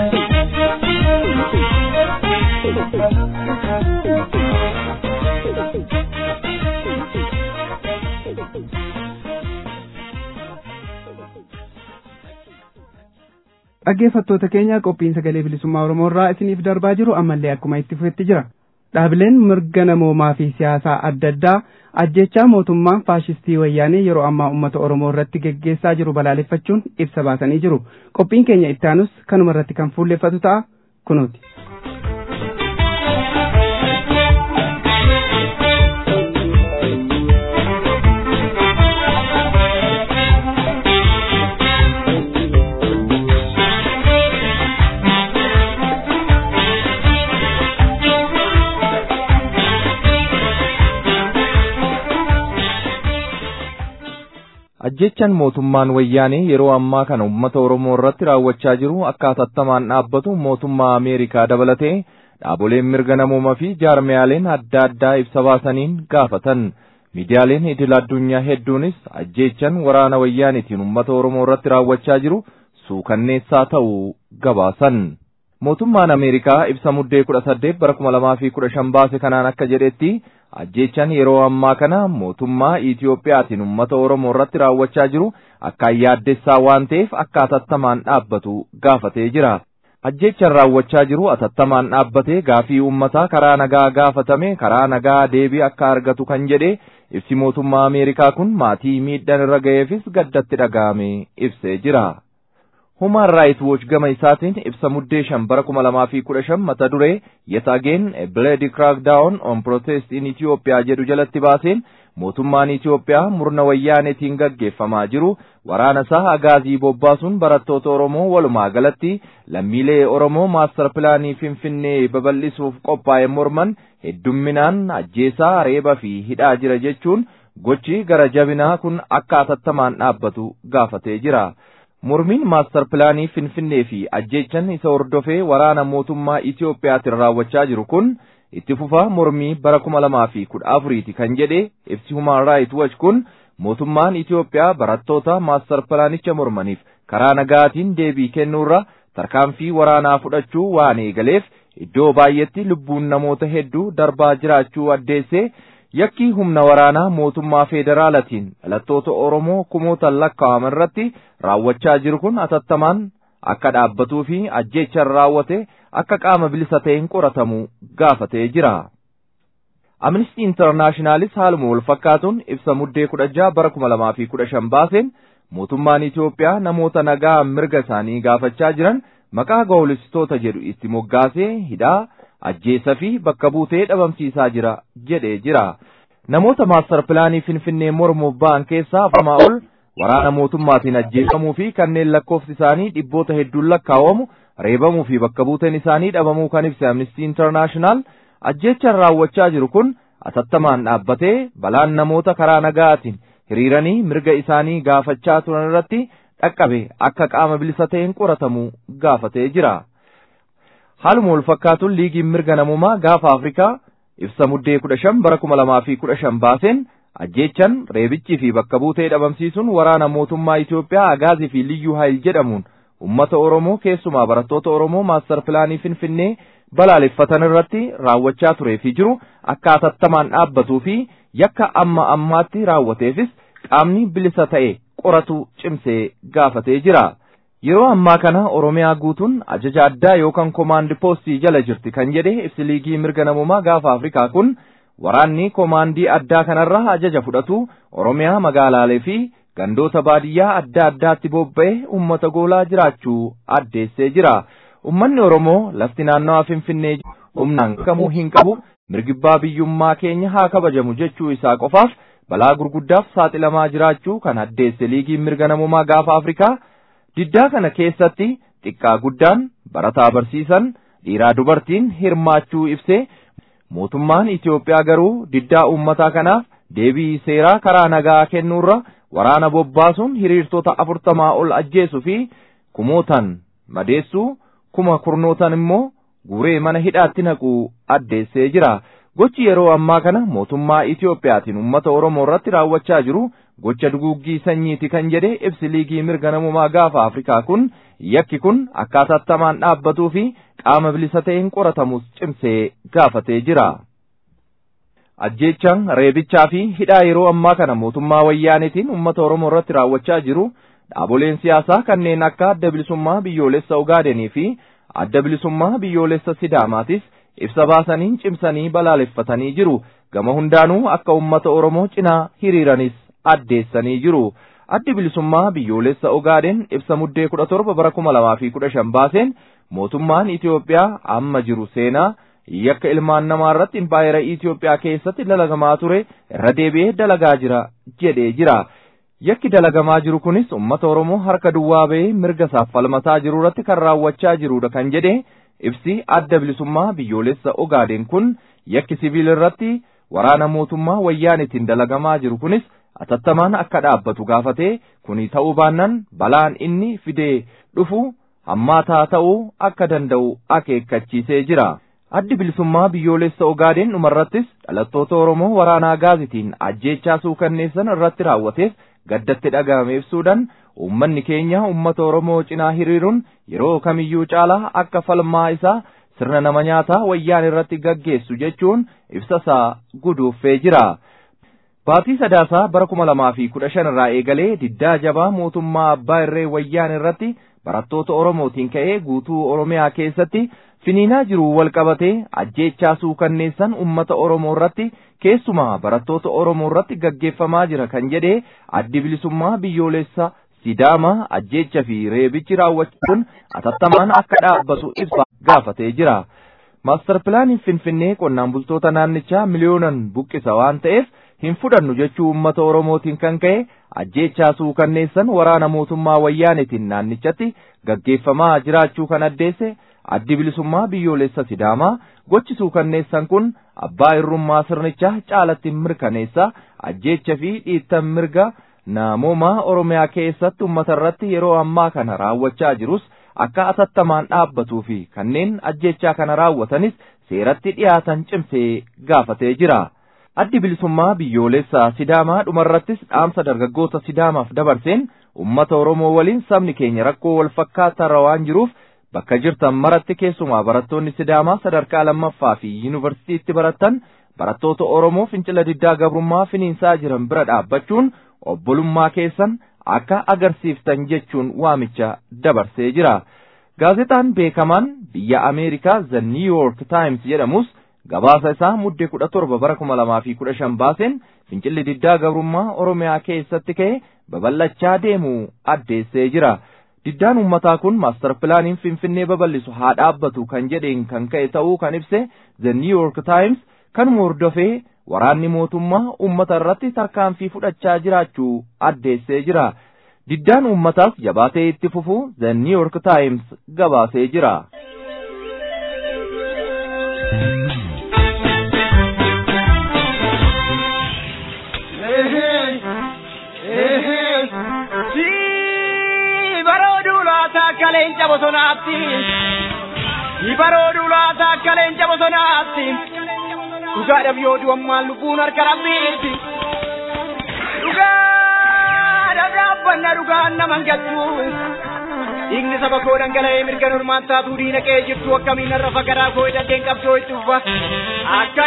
dhaggeeffattoota keenya qophiin sagalee bilisummaa oromoo irraa isiniif darbaa jiru ammallee akkuma itti fufetti jira dhaabileen mirga namoomaa fi siyaasaa adda addaa ajjechaa mootummaan faashistii wayyaanee yeroo ammaa uummata oromoo irratti geggeessaa jiru balaaleffachuun ibsa baasanii jiru qophiin keenya ittaanus kanuma irratti kan fuulleffatu ta'a kunuuti. ajjechan mootummaan wayyaanee yeroo ammaa kana uummata oromoo irratti raawwachaa jiru akka hatattamaan dhaabbatu mootummaa ameerikaa dabalatee dhaaboleen mirga namoomaa fi jaarmiyaaleen adda addaa ibsa baasaniin gaafatan miidiyaaleen idil addunyaa hedduunis ajjechan waraana wayyaanitiin uummata oromoo irratti raawwachaa jiru suukanneessaa ta'uu gabaasan. mootummaan ameerikaa ibsa muddee kudha saddeet bara kuma lamaa fi kudha shan baase kanaan akka jedhetti ajjechan yeroo ammaa kana mootummaa Itiyoophiyaatiin uummata Oromoo irratti raawwachaa jiru akkaan yaaddessaa waan ta'eef akka atattamaan dhaabbatu gaafatee jira. Ajjechan raawwachaa jiru atattamaan dhaabbatee gaafii uummataa karaa nagaa gaafatame karaa nagaa deebii akka argatu kan jedhe ibsi mootummaa Ameerikaa kun maatii miidhaan irra ga'eefis gaddatti dhaga'ame ibsee jira. Human Rights Watch gama isaatiin ibsa muddee shan bara kuma lamaa fi kudha shan mata duree Yet Again a Bloody Crackdown on Protest in Ethiopia jedhu jalatti baaseen mootummaan Itiyoophiyaa murna wayyaanetiin gaggeeffamaa jiru waraana isaa agaazii bobbaasuun barattoota Oromoo walumaa galatti lammiilee Oromoo maastar pilaanii Finfinnee babal'isuuf qophaa'e morman heddumminaan ajjeesaa reeba fi hidhaa jira jechuun gochi gara jabinaa kun akka atattamaan dhaabbatu gaafatee jira. Mormiin maastar pilaanii Finfinnee fi ajjechan isa hordofee waraana mootummaa Itiyoophiyaatiin raawwachaa jiru kun itti fufaa mormii bara kuma lamaa fi kudha afuriiti kan jedhe ibsi Human Rights Watch kun mootummaan Itiyoophiyaa barattoota maastar pilaanicha mormaniif karaa nagaatiin deebii kennuurra tarkaanfii waraanaa fudhachuu waan eegaleef iddoo baay'eetti lubbuun namoota hedduu darbaa jiraachuu addeessee yakki humna waraanaa mootummaa federaalatiin dhalattoota Oromoo kumootaan lakkaa'aman irratti raawwachaa jiru kun atattamaan akka dhaabbatuu fi ajjechan raawwate akka qaama bilisa ta'een qoratamu gaafatee jira. Amnesty Internationalis haaluma wal fakkaatuun ibsa muddee kudha jaha bara kuma lamaa fi kudha shan baaseen mootummaan Itiyoophiyaa namoota nagaa mirga isaanii gaafachaa jiran maqaa gowwoomsitoota jedhu itti moggaasee hidhaa ajjeesa fi bakka buutee dhabamsiisaa jira jedhee jira. Namoota maastar pilaanii Finfinnee mormuuf ba'an keessaa afurtamaa ol waraana mootummaatiin ajjeefamuu fi kanneen lakkoofsi isaanii dhibboota hedduun lakkaa'amu reebamuu fi bakka buuteen isaanii dhabamuu kan ibse Amnesty International ajjechan raawwachaa jiru kun atattamaan dhaabbatee balaan namoota karaa nagaatiin hiriiranii mirga isaanii gaafachaa turan irratti dhaqqabe akka qaama bilisa ta'een qoratamu gaafatee jira. Haaluma wal fakkaatuun liigiin mirga namummaa gaafa Afrikaa ibsa muddee kudha shan bara kuma lamaa fi kudha shan baaseen ajjechan reebichii fi bakka buutee dhabamsiisuun waraana mootummaa Itoophiyaa agaazii fi liyyuu haayil jedhamuun ummata Oromoo keessumaa barattoota Oromoo maastar pilaanii Finfinnee balaaleffatan irratti raawwachaa turee fi jiru akka atattamaan dhaabbatuu fi yakka amma ammaatti raawwateefis qaamni bilisa ta'e qoratu cimsee gaafatee jira. Yeroo ammaa kana Oromiyaa guutuun ajaja addaa yookaan koomaandi poostii jala jirti kan jedhe ibsi liigii mirga namummaa gaafa Afrikaa kun waraanni koomaandii addaa kanarraa ajaja fudhatu Oromiyaa magaalaalee fi gandoota baadiyyaa adda addaatti bobba'ee uummata goolaa jiraachuu addeessee jira. Uummanni Oromoo lafti naannawaa Finfinnee humnaan kamuu hin qabu mirgibbaa biyyummaa keenya haa kabajamu jechuu isaa qofaaf balaa gurguddaaf saaxilamaa jiraachuu kan addeesse liigiin mirga namummaa gaafa Afrikaa diddaa kana keessatti xiqqaa guddaan barataa barsiisan dhiiraa dubartiin hirmaachuu ibsee mootummaan Itoophiyaa garuu diddaa uummataa kanaaf deebii seeraa karaa nagaa kennuurra waraana bobbaasuun hiriirtota afurtamaa ol ajjeesuu fi kumootan madeessuu kuma kurnootan immoo guuree mana hidhaatti naquu addeessee jira. Gochi yeroo ammaa kana mootummaa Itiyoophiyaatiin uummata Oromoo irratti raawwachaa jiru gocha duguuggii sanyiiti kan jedhe ibsi liigii mirga namummaa gaafa Afrikaa kun yakki kun akkaataa tamaan dhaabbatuu fi qaama bilisa ta'een qoratamus cimsee gaafatee jira. Ajjeechaan reebichaa fi hidhaa yeroo ammaa kana mootummaa wayyaaniitiin uummata Oromoo irratti raawwachaa jiru dhaaboleen siyaasaa kanneen akka adda bilisummaa biyyoolessa Ogaadenii fi adda bilisummaa biyyoolessa Sidaamaatis ibsa baasaniin cimsanii balaaleffatanii jiru. Gama hundaanuu akka uummata Oromoo cinaa hiriiranis addeessanii jiru. Addi bilisummaa biyyoolessa Ogaaden ibsa muddee kudha torba bara kuma lamaa fi kudha shan baaseen mootummaan Itoophiyaa amma jiru seenaa yakka ilmaan namaa irratti impaayera Itoophiyaa keessatti dalagamaa ture irra deebi'ee dalagaa jira jedhee jira. Yakki dalagamaa jiru kunis uummata Oromoo harka duwwaa ba'ee mirga isaaf falmataa jiru irratti kan raawwachaa jirudha kan jedhe ibsi adda bilisummaa biyyoolessa Ogaaden kun yakki siviil irratti waraana mootummaa wayyaanitiin dalagamaa jiru kunis atattamaan akka dhaabbatu gaafatee kuni ta'uu baannaan balaan inni fidee dhufu hammaataa ta'uu akka danda'u akeekkachiisee jira. Addi bilisummaa biyyoolessa Ogaaden dhumarrattis dhalattoota Oromoo waraanaa gaazitiin ajjeechaa suukanneessan irratti raawwateef gaddatti dhaga'ame ibsuudhaan uummanni keenya uummata Oromoo cinaa hiriiruun yeroo kamiyyuu caalaa akka falmaa isaa sirna nama nyaataa wayyaan irratti gaggeessu jechuun ibsa isaa guduuffee jira. Baatii sadaasaa bara kuma lamaa fi kudha shan irraa eegalee diddaa jabaa mootummaa abbaa irree wayyaan irratti barattoota Oromootiin ka'ee guutuu Oromiyaa keessatti finiinaa jiru wal qabatee ajjeechaa suukanneessan uummata Oromoo irratti keessumaa barattoota Oromoo irratti gaggeeffamaa jira kan jedhee addi bilisummaa biyyoolessa Sidaamaa ajjeecha fi reebichi raawwachuun atattamaan akka dhaabbatu ibsa gaafatee jira. Maastar pilaaniin Finfinnee qonnaan bultoota naannichaa miliyoonan buqqisa waan ta'eef hin fudhannu jechuu uummata Oromootiin kan ka'e ajjeechaa suukanneessan waraana mootummaa wayyaanetiin naannichatti gaggeeffamaa jiraachuu kan addeesse addi bilisummaa biyyoolessa Sidaamaa gochi suukanneessan kun abbaa irrummaa sirnichaa caalatti mirkaneessa ajjeecha fi dhiittan mirga namoomaa Oromiyaa keessatti uummata irratti yeroo ammaa kana raawwachaa jirus akka atattamaan dhaabbatuu fi kanneen ajjeechaa kana raawwatanis seeratti dhiyaatan cimsee gaafatee jira. Addi bilisummaa biyyoolessa Sidaamaa dhumarrattis dhaamsa dargaggoota Sidaamaaf dabarseen uummata Oromoo waliin sabni keenya rakkoo wal fakkaataa waan jiruuf bakka jirtan maratti keessumaa barattoonni Sidaamaa sadarkaa lammaffaa fi yuunivarsiitiitti barattan barattoota Oromoo fincila diddaa gabrummaa finiinsaa jiran bira dhaabbachuun obbolummaa keessan akka agarsiiftan jechuun waamicha dabarsee jira. Gaazexaan beekamaan biyya Ameerikaa The New York Times jedhamus gabaasa isaa muddee kudha torba bara kuma lamaa fi kudha shan baaseen fincilli diddaa gabrummaa Oromiyaa keessatti ka'e babal'achaa deemuu addeessee jira. Diddaan uummataa kun maastar pilaaniin Finfinnee babal'isu haa dhaabbatu kan jedheen kan ka'e ta'uu kan ibse The New York Times kanuma hordofee waraanni mootummaa uummata irratti tarkaanfii fudhachaa jiraachuu addeessee jira. Diddaan uummataas jabaatee itti fufuu The New York Times gabaasee jira. akka leenca bosonaatti barooduu laata akka leenca bosonaatti dhugaadhaaf yoo du'ammaan lubbuun harka rabbiitti dhugaadhaaf dhaabbanna dhugaan naman galchu dhiigni saba koo dhangala'ee mirga normaan taatuu diina qe'ee jirtu akkamiin har'a fagaraa koo hidhateen qabsoo itti uffa akka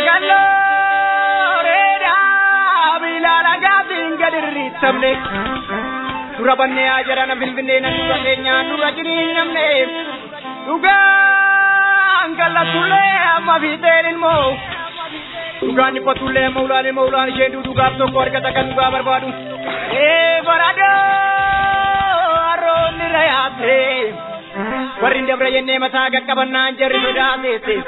gallooreedhaa biilaan agaatiin gad irriittamne dura bannee haa jedhana bilbilee nan dura keenyaan dura jiriin namne dhugaan gallatullee amma fiixeen ilmoo dhugaan dhiphatullee amma ulaan ilmoo ulaan ishee dhugaaf tokko argata kan dhugaa barbaadu ee baradoo harroonni rayaate warri dabra jennee mataa qaqqabannaan jarri sodaateesse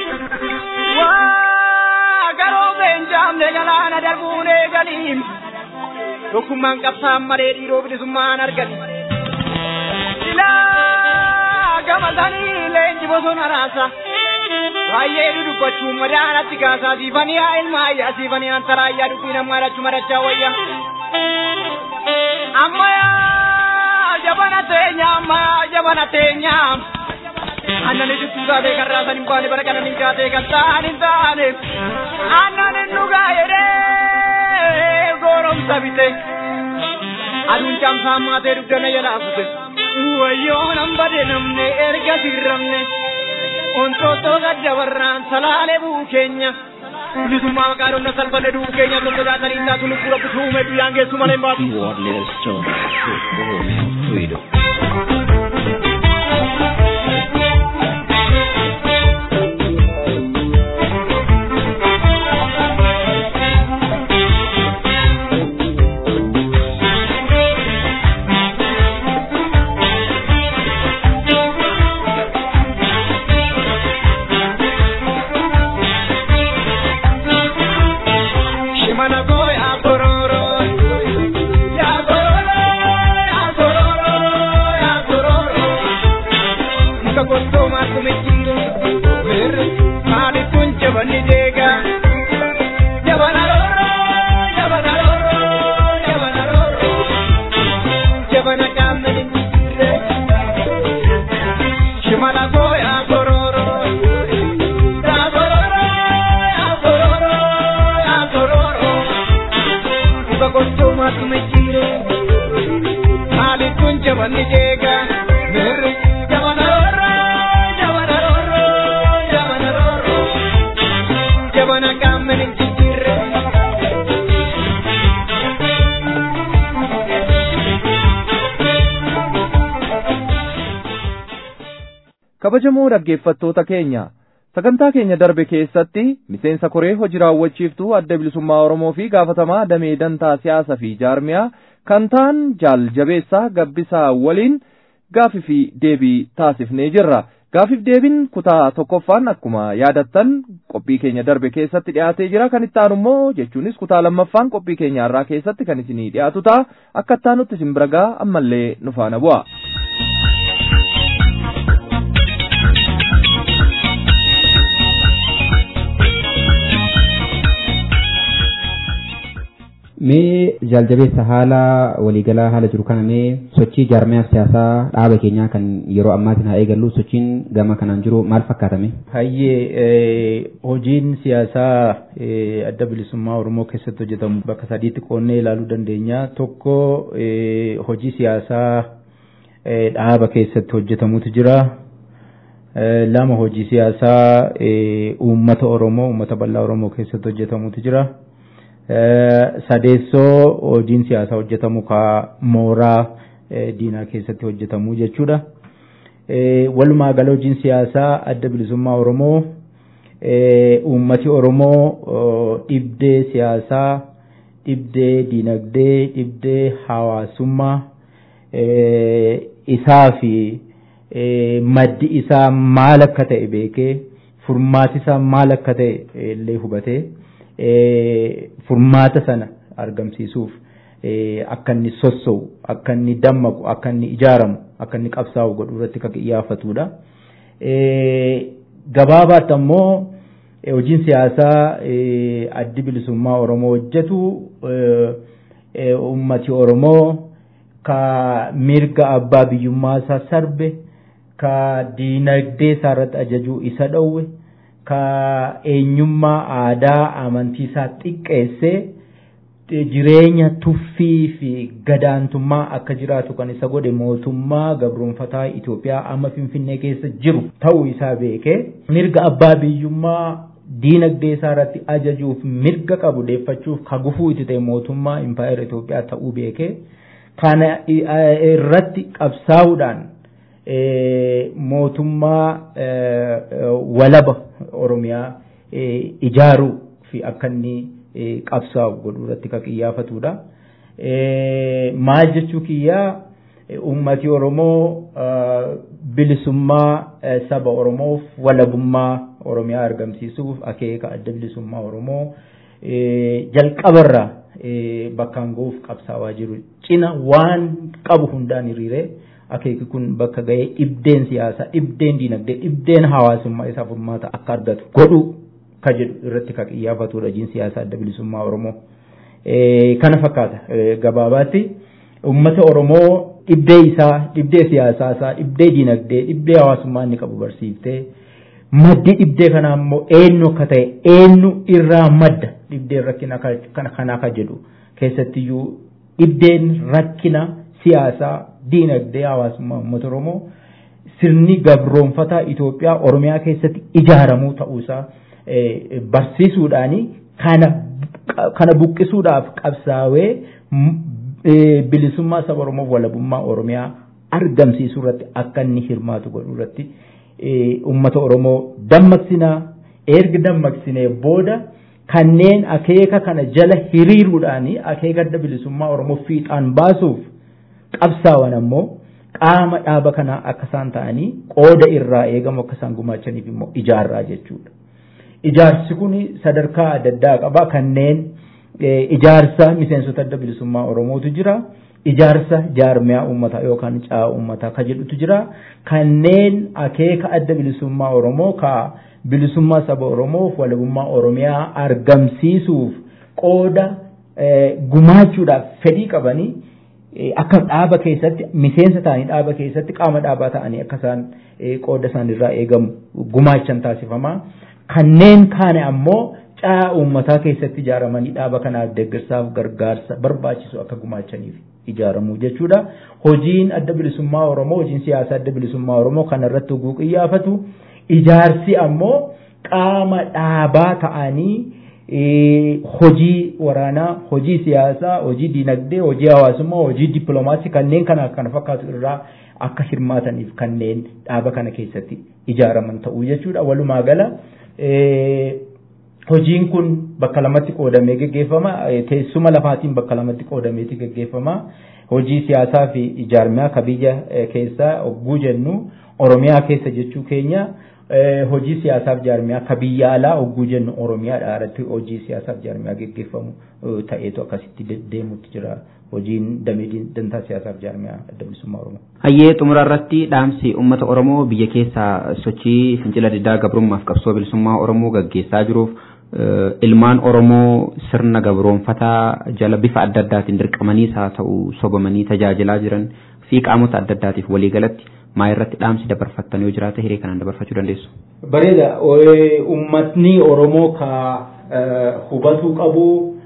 waa garoo beenjaamne galaana darbuun eeganiin tokkummaan qabsaan malee dhiiroo bilisummaan argan ilaa gamatanii leenji bosona raasa baay'ee dudubbachuun madaanatti kaasaa siifanii haa ilmaa ayyaa siifanii antaraayyaa dubbii namaa dhachu madachaa wayya ammayaa jabana teenya ammayaa jabana teenya annani juttuu taatee kan raasan hin baane bara kanan hin kaatee kan ta'an hin taane annan hin dhugaa jedhee gooromsa bite aduun caamsaa maatee dugdana jalaa kute wayyoo nan bade namne erga sirramne ontoottoo gaddabarraan salaalee buu keenya bilisummaa maqaa dhonna salphanne du'uu keenya tokko jaatanii taatu lubbuu rabbitu uume guyyaan geessu malee hin baatu. Warless Stone, Oromiyaa Freedom. Shimana boy akororo ya kororo ya kororo ya kororo Ika kosto matu mechiro Mer mali kunche bani dega Jabana roro jabana roro jabana roro Jabana kamne dire Shimana boy akororo ya kororo ya kororo ya kororo Uga kosto matu mechiro Mali kunche bani dega Mer jabana roro jabana roro jabana roro Jabana kamne dire kabajamoo dhaggeeffattoota keenya sagantaa keenya darbe keessatti miseensa koree hojii raawwachiiftuu adda bilisummaa oromoo fi gaafatamaa damee dantaa siyaasaa fi jaarmiyaa kan ta'an jaal jabeessaa gabbisaa waliin gaafii fi deebii taasifnee jirra gaafiif deebiin kutaa tokkoffaan akkuma yaadattan qophii keenya darbe keessatti dhiyaatee jira kan itti aanu immoo jechuunis kutaa lammaffaan qophii keenya irraa keessatti kan isinii dhiyaatu ta'a akka itti aanutti isin bira ga'a ammallee nu faana bu'a. Mee jaaljabeessa haala waliigalaa haala jiru kana mee sochii jaarmiyaa siyaasaa dhaaba keenyaa kan yeroo ammaatiin haa eegallu sochiin gama kanaan jiru maal fakkaatame? Hayyee hojiin siyaasaa eh, adda bilisummaa Oromoo keessatti hojjetamu bakka sadiitti qoonnee ilaaluu dandeenya. Tokko eh, hojii siyaasaa eh, dhaaba keessatti hojjetamutu jira. Eh, Lama hojii siyaasaa eh, uummata Oromoo uummata bal'aa Oromoo keessatti hojjetamutu jira. Eh, sadeessoo hojiin siyaasaa hojjetamu ka mooraa eh, diinaa keessatti hojjetamu jechuudha. Eh, walumaa gala hojiin siyaasaa adda bilisummaa Oromoo eh, uummati Oromoo oh, dhibdee siyaasaa, dhibdee diinagdee, dhibdee hawaasummaa eh, isaa fi eh, maddi isaa maal akka ta'e beekee furmaati isaa maal akka ta'e eh, illee hubatee eh, furmaata sana argamsiisuuf eh, akka inni sossa'u akka inni dammaqu akka inni ijaaramu akka inni qabsaa'u godhuu irratti kan xiyyeeffatudha. Eh, gabaabaatti ammoo eh, hojiin siyaasaa eh, addi bilisummaa Oromoo hojjetu eh, eh, ummati Oromoo ka mirga abbaa biyyummaa isaa sarbe ka diinagdee isaa irratti ajajuu isa dhowwe ka eenyummaa aadaa amantii isaa xiqqeessee jireenya tuffii fi gadaantummaa akka jiraatu kan isa godhe mootummaa gabroonfataa Itoophiyaa amma Finfinnee keessa jiru ta'uu isaa beekee mirga abbaa biyyummaa diinagdee isaa irratti ajajuuf mirga qabu deeffachuuf ka gufuu itti ta'e mootummaa impaayera Itoophiyaa ta'uu beekee kana irratti qabsaa'uudhaan mootummaa walaba Oromiyaa ijaaruu fi akka inni qabsaa'u godhuu irratti kan xiyyeeffatudha. Maal jechuu kiyyaa uummati Oromoo bilisummaa saba Oromoof walabummaa Oromiyaa argamsiisuuf akeeka adda bilisummaa Oromoo jalqabarraa bakkaan ga'uuf qabsaawaa jiru cina waan qabu hundaan hiriiree akeeki kun bakka ga'ee dhibdeen siyaasaa dhibdeen diinagdee dhibdeen hawaasummaa isaa furmaata akka argatu godhu ka jedhu irratti ka xiyyeeffatudha hojiin siyaasaa adda bilisummaa Oromoo. Kana fakkaata gabaabaatti uummata Oromoo dhibdee isaa dhibdee siyaasaa isaa dhibdee dinagdee dhibdee hawaasummaa inni qabu barsiiftee maddi dhibdee kanaa immoo eenyu akka ta'e eenyu irraa madda dhibdeen rakkina kana kanaa ka jedhu keessattiyyuu dhibdeen rakkina siyaasaa dinagdee hawaasummaa uummata oromoo sirni gabroonfataa Itoophiyaa oromiyaa keessatti ijaaramuu ta'uusaa barsiisuudhaani kana kana buqqisuudhaaf qabsaawee bilisummaa saba Oromoof walabummaa Oromiyaa argamsiisuu irratti akka inni hirmaatu godhuu irratti uummata Oromoo dammaqsinaa erga dammaqsinee booda kanneen akeeka kana jala hiriiruudhaan akeeka adda bilisummaa Oromoo fiixaan baasuuf qabsaawan ammoo qaama dhaaba kanaa akka isaan ta'anii qooda irraa eegamu akka isaan gumaachaniif immoo ijaarraa jechuudha. Ijaarsi kun sadarkaa adda addaa qaba kanneen ijaarsa miseensota adda bilisummaa Oromootu jira. Ijaarsa jaarmiyaa uummataa yookaan caa uummataa ka jedhutu jira. Kanneen akeeka adda bilisummaa Oromoo ka bilisummaa saba Oromoof walabummaa Oromiyaa argamsiisuuf qooda gumaachuudhaaf fedhii qabanii akka dhaaba keessatti miseensa ta'anii dhaaba keessatti qaama dhaabaa ta'anii akka isaan qooda isaanirraa eegamu gumaachan taasifamaa. Kanneen kaane ammoo caa uummataa keessatti ijaaramanii dhaaba kanaaf deeggarsaaf gargaarsa barbaachisu akka gumaachaniif ijaaramu jechuudha. Hojiin adda bilisummaa Oromoo, hojiin siyaasaa adda bilisummaa Oromoo kanarratti oguu qiyyaafatu. Ijaarsi ammoo qaama dhaabaa ta'anii hojii waraanaa, hojii siyaasaa, hojii dinagdee, hojii hawaasummaa, hojii dippiloomaasii kanneen kana kana fakkaatu irraa akka hirmaataniif kanneen dhaaba kana keessatti ijaaraman ta'uu jechuudha. Walumaa gala hojiin kun bakka lamatti qoodamee geggeeffama. Teessuma lafaatiin bakka lamatti qoodameeti geggeeffama. Hojii siyaasaa fi ijaarmiyaa ka biyya keessaa hogguu jennu Oromiyaa keessa jechuu keenya. hojii siyaasaaf jaarmiyaa ka biyya alaa hogguu jennu oromiyaadha irratti hojii siyaasaaf jaarmiyaa geggeeffamu ta'eetu akkasitti deemutti jira hojiin damee dantaa siyaasaaf jaarmiyaa adda bilisummaa oromoo. Hayyee xumura irratti dhaamsi uummata oromoo biyya keessaa sochii fincila diddaa gabrummaaf qabsoo bilisummaa oromoo gaggeessaa jiruuf ilmaan oromoo sirna gabroonfataa jala bifa adda addaatiin dirqamaniis haa ta'u sobamanii tajaajilaa jiran fi qaamota adda addaatiif waliigalatti maa irratti dhaamsi dabarfattan yoo jiraate hiree kanaan dabarfachuu dandeessu. Bareeda uummatni Oromoo ka hubatuu qabu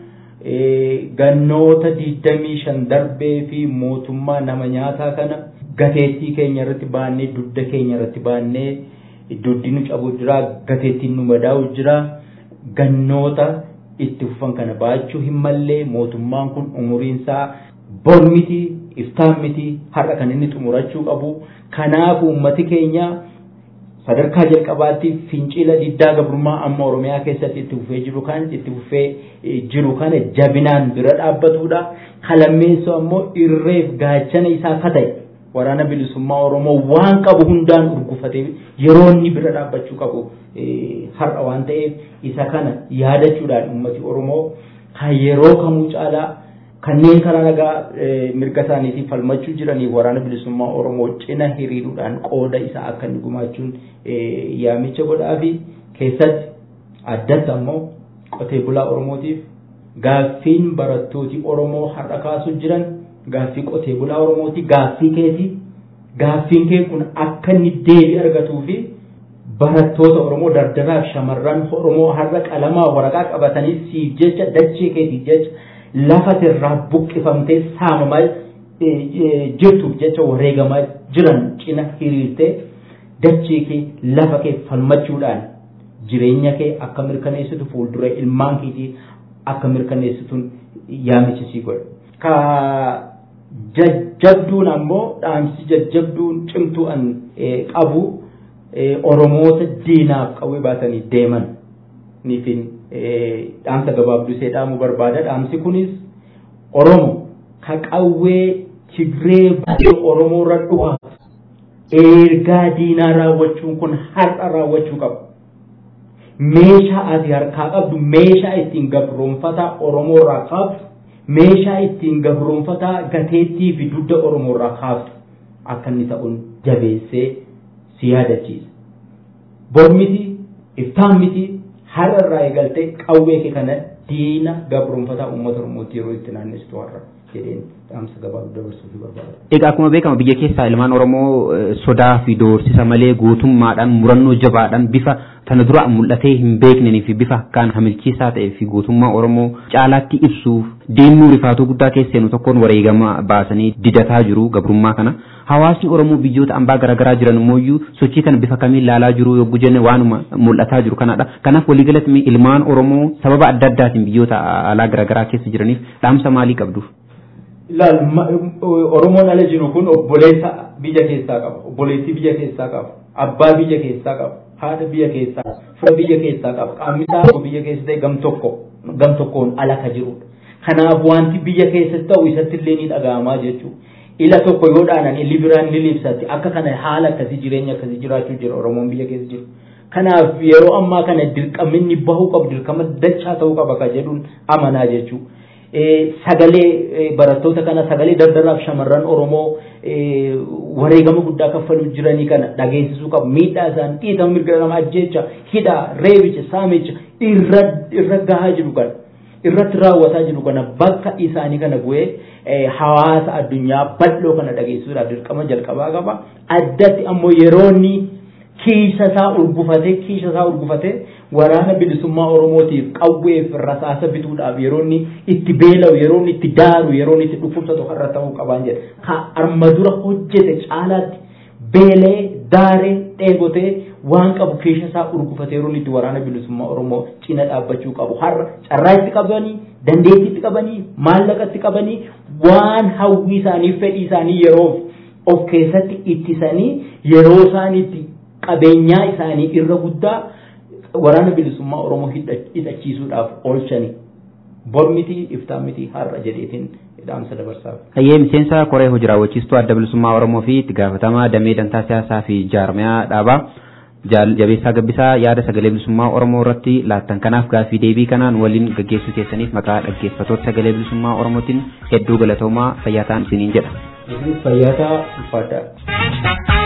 gannoota digdamii shan darbee fi mootummaa nama nyaataa kana gateettii keenya irratti baannee dugda keenya irratti baannee dugdi nu cabu jira gateettiin nu madaa'u jira gannoota itti fufan kana baachuu hin mallee mootummaan kun umuriinsaa bor miti iftaan miti har'a kan inni xumurachuu qabu kanaaf uummati keenya sadarkaa jalqabaatti fincila diddaa gabrummaa amma oromiyaa keessatti itti fufee jiru kan itti fufee jiru kana jabinaan bira dhaabbatuudha kalammeessoo ammoo irreef gaachana isaa ka ta'e waraana bilisummaa oromoo waan qabu hundaan urgufatee yeroo inni bira dhaabbachuu qabu har'a waan ta'eef isa kana yaadachuudhaan ummati oromoo kan yeroo kamuu caalaa kanneen karaa nagaa mirga isaaniitiif falmachuu jiraniif waraana bilisummaa oromoo cina hiriiruudhaan qooda isaa akka inni gumaachuun yaamicha godhaa fi keessatti addatti ammoo qotee bulaa oromootiif gaaffiin barattooti oromoo har'a kaasuu jiran gaaffii qotee bulaa oromooti gaaffii keeti gaaffiin kee kun akka inni deebii argatuu fi barattoota oromoo dardaraaf shamarran oromoo har'a qalamaa waraqaa qabatanii siif jecha dachee keetiif jecha lafa irraa buqqifamtee saamamaa jirtuuf jecha wareegamaa jiran cina hiriirtee dachee kee lafa kee falmachuudhaan jireenya kee akka mirkaneessitu fuuldura ilmaan keetii akka mirkaneessituun yaamichi sii godha. Ka jajjabduun ammoo dhaamsi jajjabduun cimtuu an qabu Oromoota diinaaf qawwee baatanii deeman niifin dhaamsa gabaabduu see dhaamuu barbaada. Dhaamsi kunis Oromo ka qawwee Tigree baay'ee Oromoo irra dhufa. Ergaa diinaa raawwachuun kun har'a raawwachuu qaba. Meeshaa ati harkaa qabdu meeshaa ittiin gabroonfataa Oromoo irraa kaaftu meeshaa ittiin gabroonfataa gateettii fi dugda Oromoo irraa kaaftu akka inni ta'uun jabeessee si yaadachiisa. Bor miti iftaan miti har'a irraa eegaltee qawwee kee kana diina gabroonfataa uummata Oromootti yeroo itti naanneessitu har'a jedheen dhaamsa gabaabaa dabarsuuf barbaada. Egaa akkuma beekamu biyya keessaa ilmaan Oromoo sodaa fi doorsisa malee guutummaadhaan murannoo jabaadhaan bifa tana dura mul'atee hin beeknanii fi bifa akkaan hamilchiisaa ta'ee fi guutummaa Oromoo caalaatti ibsuuf deemuu rifaatuu guddaa keesseenu tokkoon wareegama baasanii didataa jiru gabrummaa kana. Hawaasni Oromoo biyyoota ambaa garaagaraa jiran immoo sochii kana bifa kamiin ilaalaa jiru yogguu jenne waanuma mul'ataa jiru kanadha. Kanaaf waliigalatti ilmaan Oromoo sababa adda addaatiin biyyoota alaa garaagaraa keessa jiraniif dhaamsa maalii qabdu? Ilaal Oromoon ala jiru kun obboleessa biyya keessaa qaba. Obboleettii biyya keessaa qaba. Abbaa biyya keessaa qaba. Haadha biyya keessaa fira biyya keessaa qaba. Qaamni isaa biyya keessa ta'e gam tokko gam tokkoon ala ka jirudha. Kanaaf wanti biyya keessatti ta'u isatti illee ni dhaga'amaa jechuudha. ila tokko yoo dhaanan illi biraan ni libsatti akka kana haala akkasii jireenya akkasii jiraachuu jira oromoon biyya keessa jiru kanaaf yeroo ammaa kana dirqaminni bahuu qabu dirqama dachaa ta'uu qaba ka jedhuun amanaa jechuu sagalee barattoota kana sagalee daldalaaf shamarran oromoo wareegama guddaa kaffaluu jiranii kana dhageessisuu qabu miidhaa isaan dhiitama mirga nama ajjeecha hidhaa reebicha saamicha irra gahaa jiru kana irratti raawwataa jiru kana bakka isaanii kana bu'ee hawaasa addunyaa bal'oo kana dhageessisuudhaaf dirqama jalqabaa qaba. Addatti ammoo yeroonni kiisa isaa urgufatee kiisa isaa urgufatee waraana bilisummaa Oromootiif qawweef rasaasa bituudhaaf yeroonni itti beela'u yeroonni itti daaru yeroonni itti dhukkubsatu har'a ta'uu qabaan jedha. Ka arma dura hojjete caalaatti beelee daaree dheebotee waan qabu keessa isaa urgufatee yeroonni itti waraana bilisummaa Oromoo cina dhaabbachuu qabu. Har'a carraa itti qabanii dandeettii itti qabanii maallaqa itti qabanii waan hawwii isaanii fedhii isaanii yeroo of keessatti ittisanii yeroo isaan itti qabeenyaa isaanii irra guddaa waraana bilisummaa Oromoo hidhachiisuudhaaf oolchanii bor miti iftaan miti har'a jedheetiin dhaamsa dabarsaaf. Hayyee miseensa koree hojii raawwachiistuu adda bilisummaa Oromoo fi itti gaafatamaa damee dantaa siyaasaa fi jaarmiyaa dhaabaa jabeessaa gabbisaa yaada sagalee bilisummaa Oromoo irratti laattan kanaaf gaaffii deebii kanaan waliin gaggeessuu keessaniif maqaa dhaggeeffatoota sagalee bilisummaa Oromootiin hedduu galatoomaa fayyaa ta'aa isiniin jedha. Fayyaa ta'aa ulfaadhaa.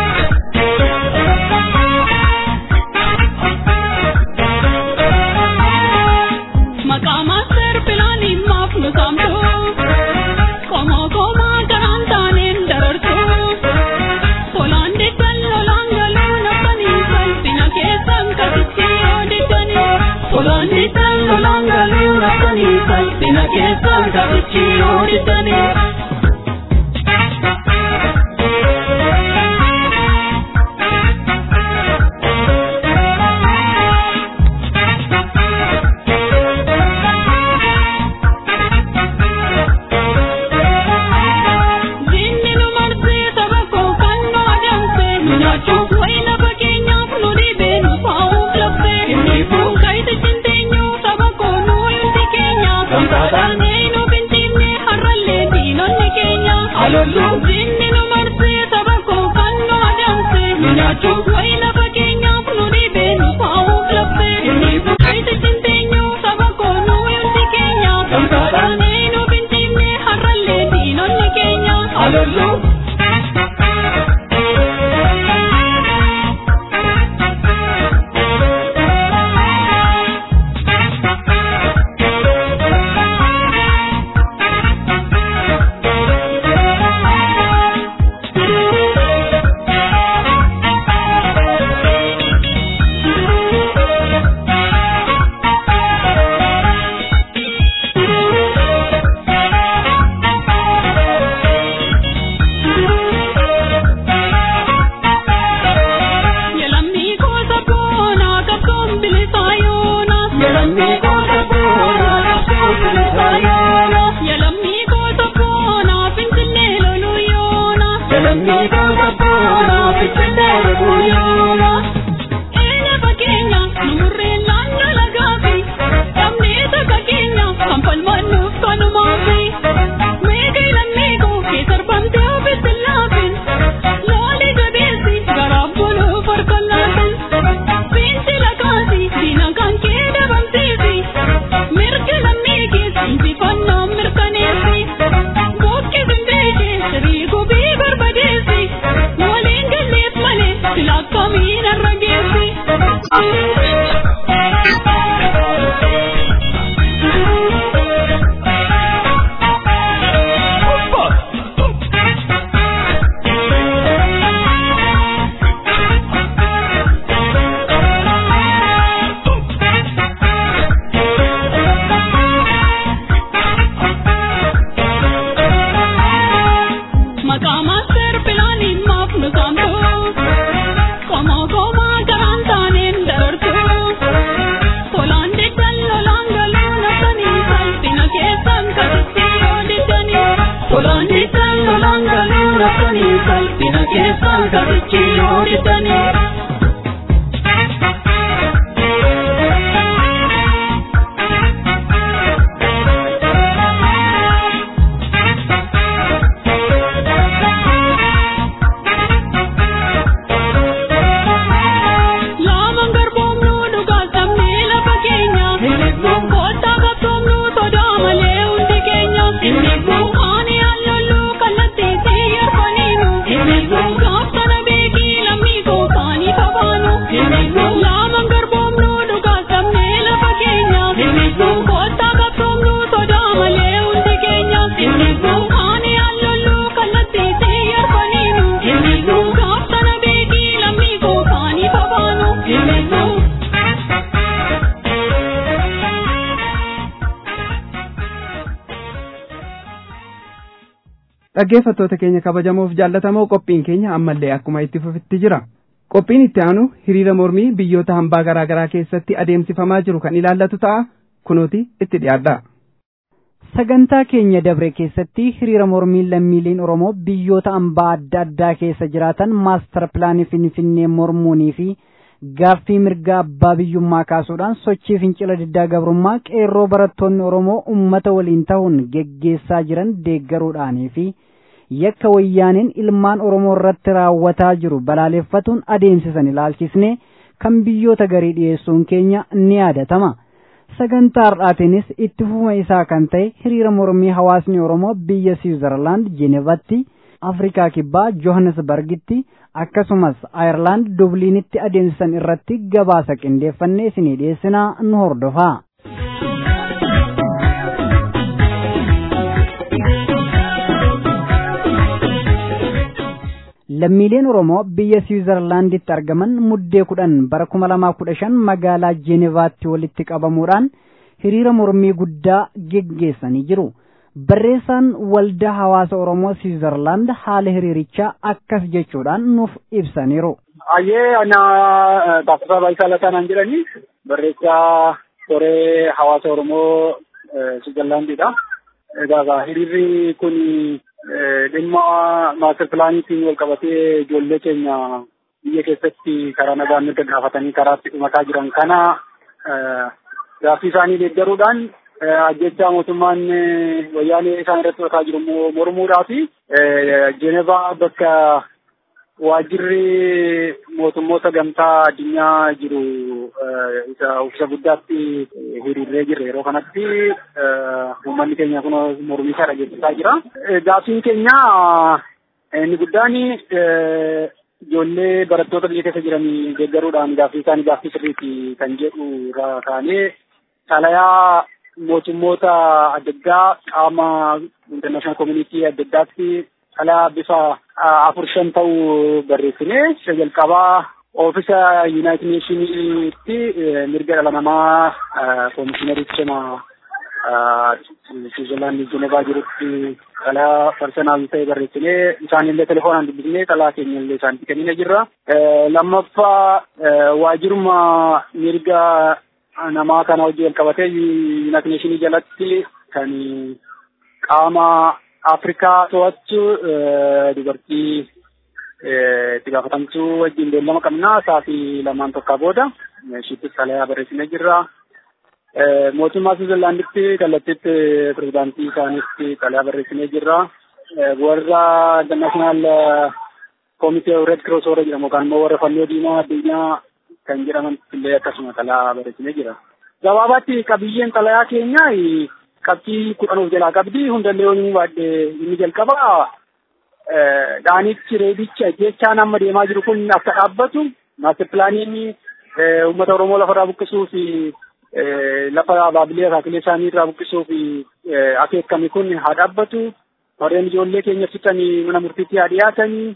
Dina keessaan garichi yoo didanii. dhaggeeffattoota keenya kabajamoof jaallatamoo qophiin keenya ammallee akkuma itti fufetti jira qophiin itti aanu hiriira mormii biyyoota hambaa garaa garaa keessatti adeemsifamaa jiru kan ilaallatu ta'a kunooti itti dhiyaadha. sagantaa keenya dabre keessatti hiriira mormii lammiileen oromoo biyyoota hambaa adda addaa keessa jiraatan maastar pilaanii finfinnee mormuunii fi gaaffii mirgaa abbaa biyyummaa kaasuudhaan sochii fincila diddaa gabrummaa qeerroo barattoonni oromoo ummata waliin ta'uun geggeessaa jiran deeggaruudhaanii fi yakka wayyaaniin ilmaan oromoo irratti raawwataa jiru balaaleffatuun adeemsisan ilaalchisne kan biyyoota garii dhiyeessuun keenya ni yaadatama. sagantaa har'aatiinis itti fufuma isaa kan ta'e hiriira mormii hawaasni oromoo biyya siwiizerlaand jenevatti afrikaa kibbaa johannesbargitti akkasumas ayerlaand dubliinitti adeemsisan irratti gabaasa qindeeffannee isinii dhiyeessinaa nu hordofaa. lammiileen oromoo biyya siwiizerlaanditti argaman muddee kudhan bara kuma lamaa kudha shan magaalaa jeenevaatti walitti qabamuudhaan hiriira mormii guddaa geggeessanii jiru. barreessaan waldaa hawaasa oromoo siwiizerlaand haala hiriirichaa akkas jechuudhaan nuuf ibsaniiru. Ayyee ana Taaffasaa Baayisaa Lataan jedhani barreessaa koree hawaasa oromoo siwiizerlaandidha. Egaa hiriirri kun dhimma maastar pilaaniitiin wal qabatee ijoollee keenya biyya keessatti karaa nagaan mirga gaafatanii karaatti dhumataa jiran kana gaaffii isaanii deeggaruudhaan ajjechaa mootummaan wayyaanee isaan irratti fudhataa jiru immoo mormuudhaa fi Jeenevaa bakka waajjirri mootummoota gamtaa addunyaa jiru isa uffisa guddaatti hiriirree jirre yeroo kanatti uummanni keenya kun mormii isaa dhageessisaa jira. Gaaffiin keenya inni guddaan ijoollee barattoota biyya keessa jiran deeggaruudhaan gaaffii isaanii gaaffii sirriiti kan jedhu irraa kaanee xalayaa mootummoota adda addaa qaama international community adda addaatti xalayaa bifa afur shan ta'uu barreessine isa jalqabaa oofisa yuunaayitid neeshiniitti mirga dhala namaa koomishiinarii cima Switzerland Genevaa jirutti xalayaa parsenaal ta'e barreessinee isaanillee telefoonaan dubbisnee xalayaa keenya illee isaanitti kennine jirra. Lammaffaa waajiruma mirga namaa kana hojii wal qabatee yuunaayitid neeshinii jalatti kan qaama Afrikaa to'achu dubartii itti gaafatamtuu wajjin beellama qabna sa'aatii lamaan tokko booda ishittis xalayaa barreessinee jirra. Mootummaa Switzerlaanditti kallattiitti pirezidaantii isaaniitti xalayaa barreessinee jirra. Warra international komitee red cross warra jedhamu yookaan immoo warra fannoo diimaa addunyaa kan jedhaman illee akkasuma xalayaa barreessinee jira. Gabaabaatti qabiyyeen xalayaa keenya qabxii kudhan of jalaa qabdi hundallee yommuu baadhe inni jalqaba dhaanichi reebicha jechaan amma deemaa jiru kun akka dhaabbatu maastir pilaaniin uummata Oromoo lafarraa buqqisuu fi lafa baabilee akaakilee isaanii irraa buqqisuu fi akeekame kun haa dhaabbatu warreen ijoollee keenya fixanii mana murtiitti haa dhiyaatanii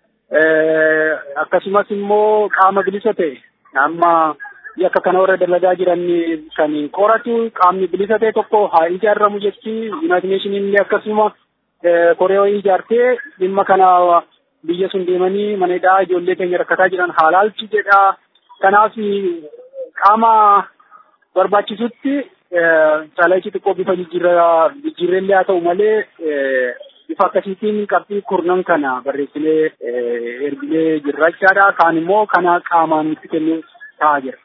akkasumas immoo qaama bilisa ta'e amma yakka kana warra dalagaa jiran kan qoratu qaamni bilisa ta'e tokko haa ijaaramu jechi yuunaayitid neeshiniin illee akkasuma koree ijaartee dhimma kana biyya sun deemanii mana hidhaa ijoollee keenya rakkataa jiran haa laalchu jedha kanaaf qaama barbaachisutti xalayichi xiqqoo bifa jijjiirreellee haa ta'u malee bifa akkasiitiin qabxii kurnan kana barreessinee erginee jirra jechaadha. Kaan immoo kana qaamaan nutti kennuu ta'aa jira.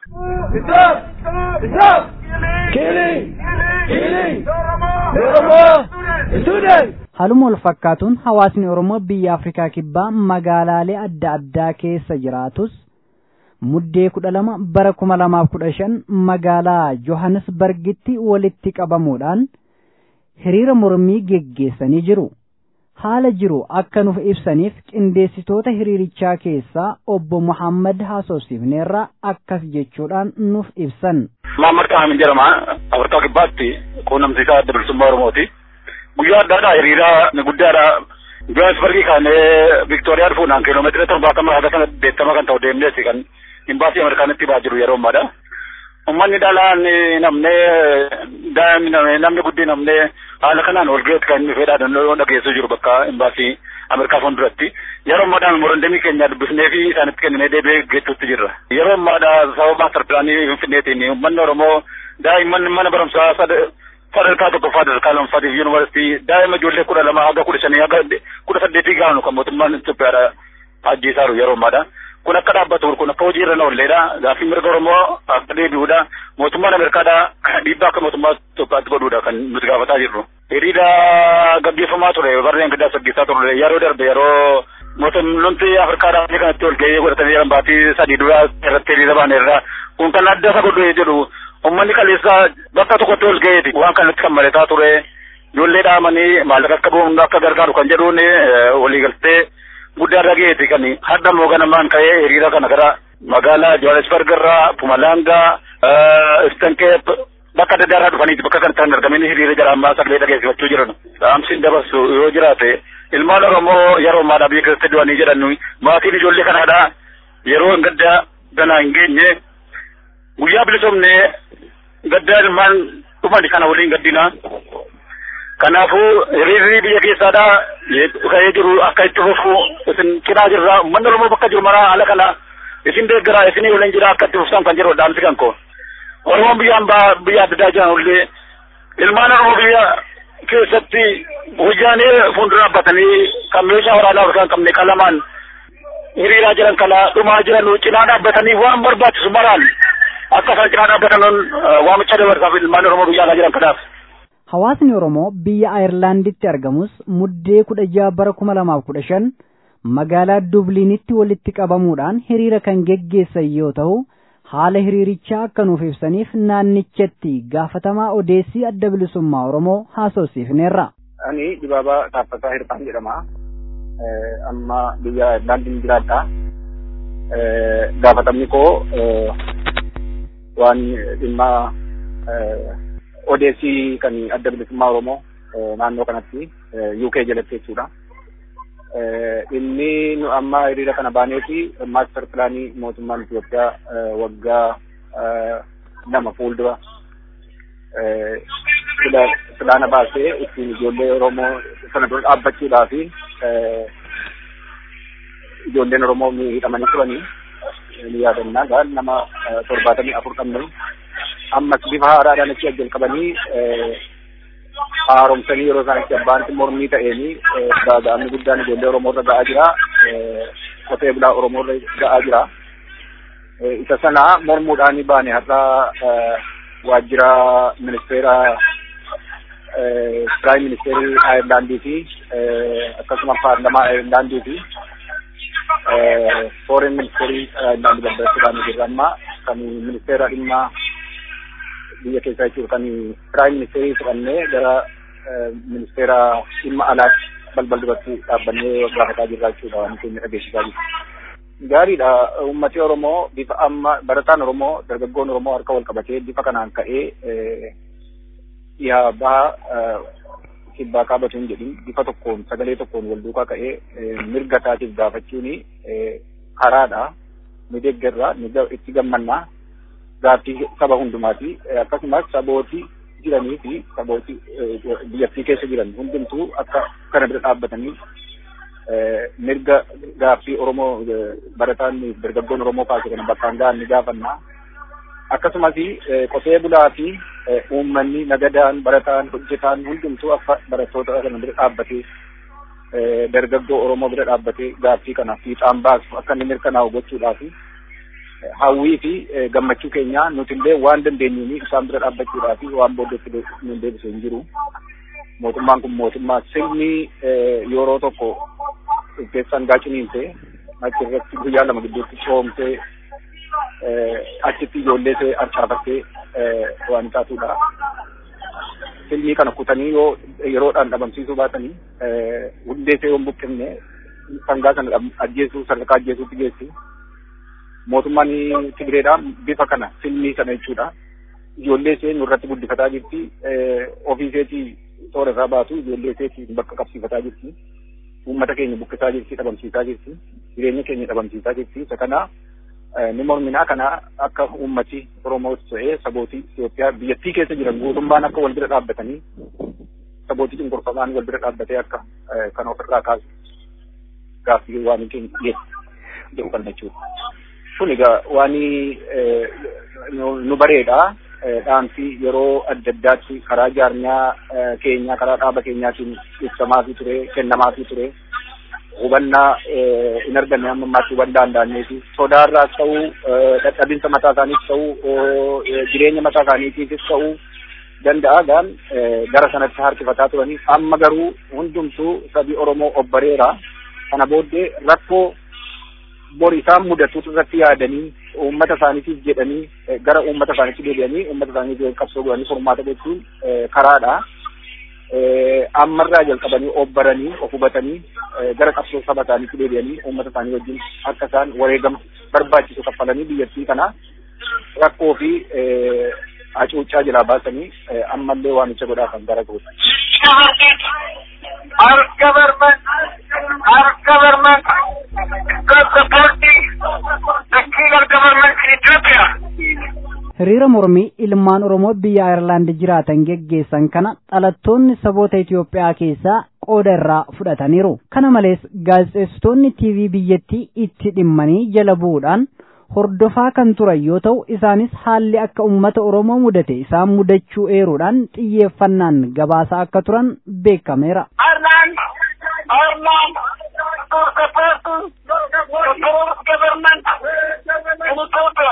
Haaluma wal fakkaatuun hawaasni Oromoo biyya Afrikaa Kibbaa magaalaalee adda addaa keessa jiraatus muddee kudha lama bara kuma lamaaf kudha shan magaalaa Johannesburgitti walitti qabamuudhaan hiriira mormii geggeessanii jiru. Haala jiru akka nuuf ibsaniif qindeessitoota hiriirichaa keessaa obbo Muhammad haasofsiifneerra akkas jechuudhaan nuuf ibsan. Muhammad Kaamin jedhama. Afrikaa Kibbaatti quunnamsiisaa adda bilisummaa Oromooti. Guyyaa addaadha hiriira guddaadha. Johannesburgii kaanee Viktooriyaa dhufuudhaan kiiloomeetira torbaatama haga sana deettama kan ta'u deemneeti kan imbaasii Ameerikaanitti ba'aa jiru yeroo ammaadha. Uummanni dhalaan namnee daa'imni namni guddin namnee haala kanaan wal gaheetti kan inni fedhaadhaan dhageessuu jiru bakka imbaasii Ameerikaa fuulduratti. Yeroo ammaadhaan morandamii keenya dubbisnee fi isaanitti kenninee deebi'ee geettuutti jirra. Yeroo ammaadha sababa maastar pilaanii Finfinneetiin uummanni Oromoo daa'imman mana barumsaa sadarkaa tokkoffaa sadarkaa lammaffaatii fi yuunivarsiitii daa'ima ijoollee kudha lama haga kudha shanii haga kudha saddeetii gaanu kan mootummaan Itoophiyaadha ajjeesaa jiru yeroo ammaadha. kun akka dhaabbatu kun akka hojii irra na oolleedha gaaffii mirga oromoo akka deebi'uudha mootummaan ameerikaadha dhiibbaa akka mootummaa Itoophiyaatti godhuudha kan nuti gaafataa jirru. Hiriira gaggeeffamaa ture barreen gaddaa saggeessaa ture yeroo darbe yeroo mootummoonni afrikaadhaa biyya kanatti ol gahee godhatanii jiran baatii sadii duraa irratti hiriira baaneerra kun kan adda isa godhu jedhu uummanni kaleessa bakka tokkotti ol gaheeti waan kanatti kan maletaa ture ijoollee dhaamanii maallaqa akka boonu akka gargaaru kan jedhuun waliigaltee guddaa dhageeti kan hadda mooganamaan ka'ee hiriira kana gara magaalaa Johannesburg irraa Pumalanga Istankeep bakka adda addaa irraa dhufaniiti bakka kanatti kan argamanii hiriira jara ammaa sagalee dhageessifachuu jiran. Dhaamsiin dabarsu yoo jiraate ilmaan Oromoo yeroo ammaadhaa biyya keessatti du'anii jedhan maatiin ijoollee kanaadhaa yeroo hin gadda ganaa hin geenye guyyaa bilisoomnee gaddaa ilmaan dhufan kana waliin gaddina. Kanaafuu hiriirri biyya keessaadhaa ka'ee jiru akka itti fufu isin cinaa jirra uummanni Oromoo bakka jiru maraa haala kana isin deeggaraa isinii waliin jira akka itti fufsan kan jiru dhaamsi kan koo. Oromoon biyya hambaa biyya adda addaa jiran illee ilmaan Oromoo biyya keessatti hojjaanee fuuldura dhaabbatanii kan meeshaa waraanaa of kan qabne qalamaan hiriiraa jiran kana dhumaa jiran cinaa dhaabbatanii waan barbaachisu maraan akka isaan cinaa dhaabbatan waamicha dabarsaaf ilmaan Oromoo biyya alaa jiran kanaaf. Hawaasni Oromoo biyya Ayirlaanditti argamus muddee kudha jaha bara kuma lamaaf kudha shan magaalaa Dubliinitti walitti qabamuudhaan hiriira kan geggeessan yoo ta'u haala hiriirichaa akka nuuf ibsaniif naannichatti gaafatamaa odeessii adda bilisummaa Oromoo haasofsiifneerra. Ani Dibaabaa Taaffataa Hirphaan jedhama. Amma biyya Ayirlaandiin jiraadha. Gaafatamni koo waan dhimma odeessii kan adda bilisummaa Oromoo naannoo kanatti UK jalatti jechuudha. Inni nu amma hiriira kana baanee fi maaster pilaanii mootummaan Itoophiyaa waggaa lama fuuldura filaana baasee ittiin ijoollee Oromoo sana dura dhaabbachuudhaa fi ijoolleen Oromoo miidhamanii turanii ni yaadannaa gaan nama torbaatamii afur qabnu ammas bifa haaraadhaan achi jalqabanii haaromsanii yeroo isaan itti abbaan mormii ta'eenii gaaga'amni guddaan ijoollee Oromoo irra ga'aa jira. Qotee bulaa Oromoo irra ga'aa jira. Isa sana mormuudhaan baane har'a waajjira ministeera Piraayim Ministeerii Ayirlaandii fi akkasuma paarlamaa Ayirlaandii fi Foorein Ministeerii Ayirlaandii babbareessuudhaan jirra amma kan ministeera dhimma biyya keessaa jechuudha kan piraayim ministeerii fudhannee gara ministeera dhimma alaatti balbal duratti dhaabbannee gaafataa jirra jechuudha waan keenya dhageessisaa jiru. Gaariidha uummati Oromoo bifa amma barataan Oromoo dargaggoon Oromoo harka wal qabatee bifa kanaan ka'ee dhiyaa baha kibbaa kaabatu hin jedhin bifa tokkoon sagalee tokkoon wal duukaa ka'ee mirga isaatiif gaafachuun karaadha ni deeggarra ni itti gammannaa gaaffii saba hundumaati akkasumas sabooti jiranii fi sabooti biyyattii keessa jiran hundumtuu akka kana bira dhaabbatanii mirga gaaffii Oromoo barataan dargaggoon Oromoo kaase kana bakkaan ga'an ni gaafannaa. Akkasumas qotee bulaa fi uummanni nagadaan barataan hojjetaan hundumtuu akka barattoota kana bira dhaabbatee dargaggoo Oromoo bira dhaabbatee gaaffii kana fiixaan baasu akka inni mirkanaa'u gochuudhaaf hawwii fi gammachuu keenya nuti illee waan dandeenyuun isaan bira dhaabbachuudhaaf waan booddeetti nu deebisu hin jiru. Mootummaan kun mootummaa sirni yeroo tokko keessan gaaciniinse achi irratti guyyaa lama gidduutti coomtee achitti ijoollee ishee harcaafattee waan taatudha. Filmii kana kutanii yoo yeroodhaan dhabamsiisuu baatanii hundee ishee yoo hin buqqifne sangaa sana ajjeesuu sadarkaa ajjeesuutti geessi. Mootummaan Tigireedhaa bifa kana filmii sana jechuudha. Ijoollee ishee nurratti guddifataa jirti. Ofii isheetii toora irraa baatu ijoollee isheetii bakka qabsiifataa jirti. Uummata keenya buqqisaa jirti, dhabamsiisaa jirti. Jireenya keenya dhabamsiisaa jirti. Isa kana ni morminaa kana akka uummati Oromoo ta'ee sabootii Itoophiyaa biyyattii keessa jiran guutummaan akka wal bira dhaabbatanii sabootii cunqurfamaan wal bira dhaabbatee akka kan ofirraa kaasu gaaffii waan keenya dhiyeessu jedhu kan jechuudha. Kun egaa waan nu bareedha. Dhaansi yeroo adda addaatti karaa jaarmiyaa keenyaa karaa dhaaba keenyaatiin ibsamaafii ture kennamaafii ture. hubannaa hin arganne amma ammaatti hubannaa hin daanneeti. Sodaarraas ta'uu, dadhabinsa mataa isaaniis ta'uu, jireenya mataa isaaniitiifis ta'uu danda'a gaan gara sanatti harkifataa turanii amma garuu hundumtuu sabi Oromoo obbareera. Kana booddee rakkoo bori isaan mudatutu irratti yaadanii uummata isaaniitiif jedhanii gara uummata isaaniitti deebi'anii uummata isaaniitiif qabsoo godhanii furmaata gochuun karaadha. ammarraa jalqabanii obbaranii of hubatanii gara qabsoo saba isaaniitti deebi'anii uummata isaanii wajjin akka isaan wareegama barbaachisu kaffalanii biyyattii kana rakkoo fi hacuuccaa jalaa baasanii ammallee waamicha godhaa kan gara goota. Our government, our government, got supporting the killer government in Ethiopia. hiriira mormii ilmaan oromoo biyya ayirlaand jiraatan geggeessan kana dhalattoonni saboota Itoophiyaa keessaa qooda irraa fudhataniiru. Kana malees gaazexeessitoonni TV biyyattii itti dhimmanii jala bu'uudhaan hordofaa kan turan yoo ta'u isaanis haalli akka uummata oromoo mudate isaan mudachuu eeruudhaan xiyyeeffannaan gabaasaa akka turan beekameera. Ireland, Ireland, to support the current government in Ethiopia.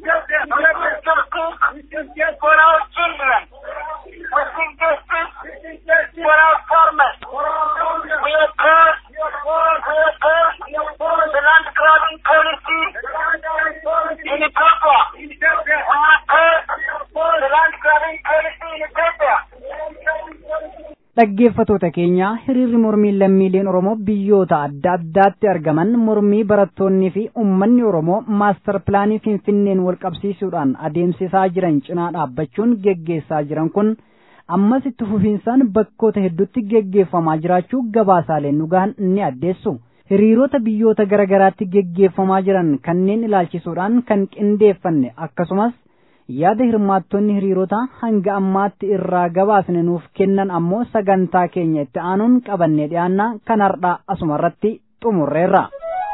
Justice for our children. We seek justice for our farmers. We oppose, we oppose the land grabbing policy in Ethiopia. We oppose the land grabbing policy in Ethiopia. Dhaggeeffatoota keenya hiriirri mormii lammiileen Oromoo biyyoota adda addaatti argaman mormii barattoonnii fi uummanni Oromoo maastar pilaanii Finfinneen wal qabsiisuudhaan adeemsisaa jiran cinaa dhaabbachuun geggeessaa jiran kun ammas itti fufiinsaan bakkoota hedduutti geggeeffamaa jiraachuu gabaasaaleen dhugaan ni addeessu. Hiriirota biyyoota garaagaraatti geggeeffamaa jiran kanneen ilaalchisuudhaan kan qindeeffanne akkasumas yaada hirmaattonni hiriirota hanga ammaatti irraa gabaasne nuuf kennan ammoo sagantaa keenya itti aanuun qabannee dhiyaanna kan hardhaa asumarratti xumurreerra.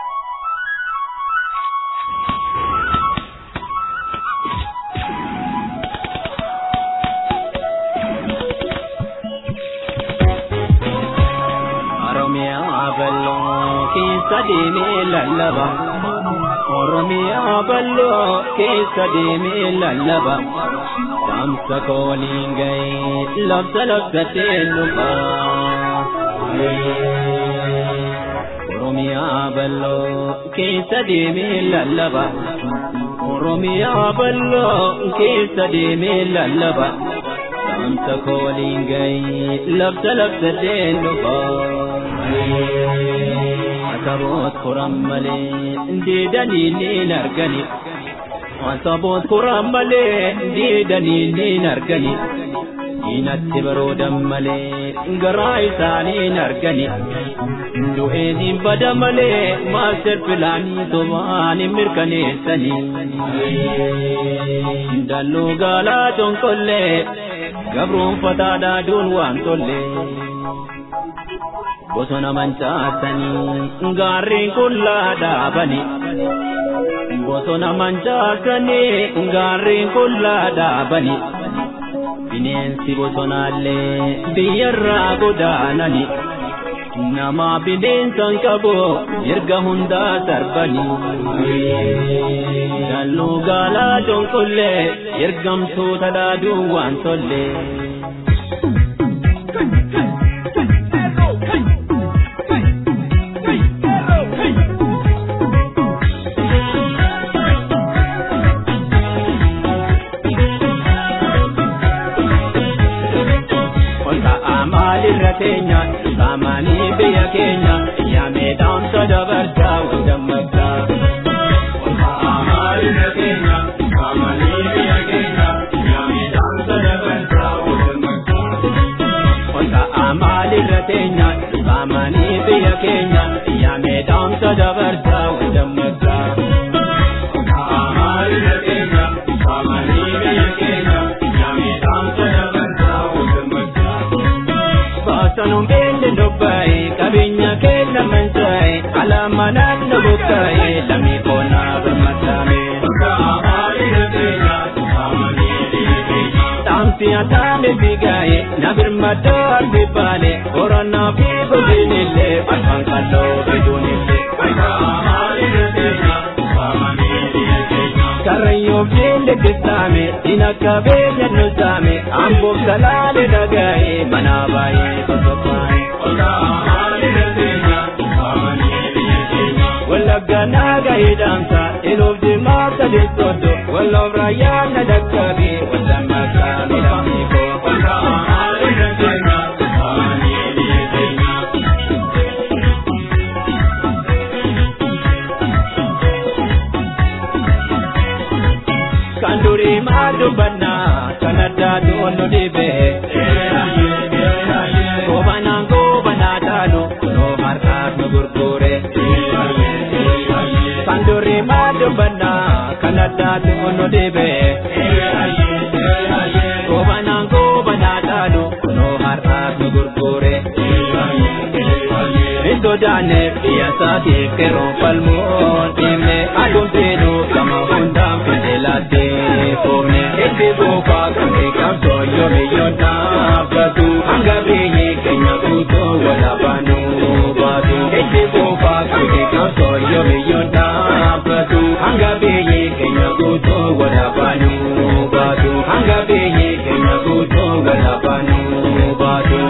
Oromiyaa bal'oo keessa deemee lallaba. Oromiyaa bal'oo keessa deemee lallaba. Saamsa kooliin ga'ee labsa labsatee dhufa. Oromiyaa bal'oo keessa deemee lallaba. Oromiyaa bal'oo keessa deemee lallaba. Saamsa kooliin ga'ee labsa labsatee dhufa. Asaboot koran malee deedanii niin argani. Asaboot koran malee deedanii niin argani. Diinatti baroodan malee garaa isaaniin argani. Du'eetiin bada malee maaster pilaanii sobaan hin mirkaneessani. Dalloo gaalaa tonkollee gabroonfataadhaa duun waan tollee. bosona mancaasanii gaarreen qullaa dhaabani. Bosona mancaasanii gaarreen qullaa dhaabani. Bineensi bosonaallee biyyarraa godaanani. nama bineensan qabu erga hundaa sarbanii dalluu gaalaa donqollee ergamtoota dhaaduu waan tollee. irra keenya saamanii biyya keenya yaamee dhaamsa dabarsaa wandammataa. Irra keenya saamanii biyya keenya yaamee dhaamsa dabarsaa wandammataa. Wanta amaal irra teenya saamanii biyya keenya yaamee dhaamsa dabarsaa wandammataa. Amaal irra teenya saamanii biyya keenya yaamee dhaamsa dabarsaa wandammataa. Baasanuun beelli dubbaa'e qabeenya keenya mansaa'e alaama naannoo buqqaa'e lamii koonaa birmataame. Taamsi ataame figaa'e na birmadoo arbi baale qorannaa fi godinillee afaan kalloo biduunillee. Karrayyoo beelli kisaame dina qabeenya nusaame amboof salaale dhagaa'e manaa baay'ee sosochaa'e. Wallagga naaga hidhaamsa iloof dimaa sadii soddo walloof raayyaa na dhaqqabe walla maqaa midhaanii koo. Kan durii maa dubbannaa kan addaa to'annu dhibee. Kobanaan kobanaa taanu kunoo harkaas nu gurgure. Kan durii maa dubbannaa kan addaa to'annu dhibee. Kobanaan kobanaa taanu kunoo harkaas nu gurgure. Iddoo daanneef biyya isaatiif keroon falmuun dhimne aduun seenuu gama hundaan fideelaatee foofne. Itti buufaa kan beekamtoo yoomiyyoon dhaabbatu hanga biyyi keenya guutuu walaabaanuu baatu. Itti buufaa kan beekamtoo yoomiyyoon dhaabbatu hanga biyyi keenya guutuu walaabaanuu baatu. Hanga biyyi keenya guutuu walaabaanuu baatu.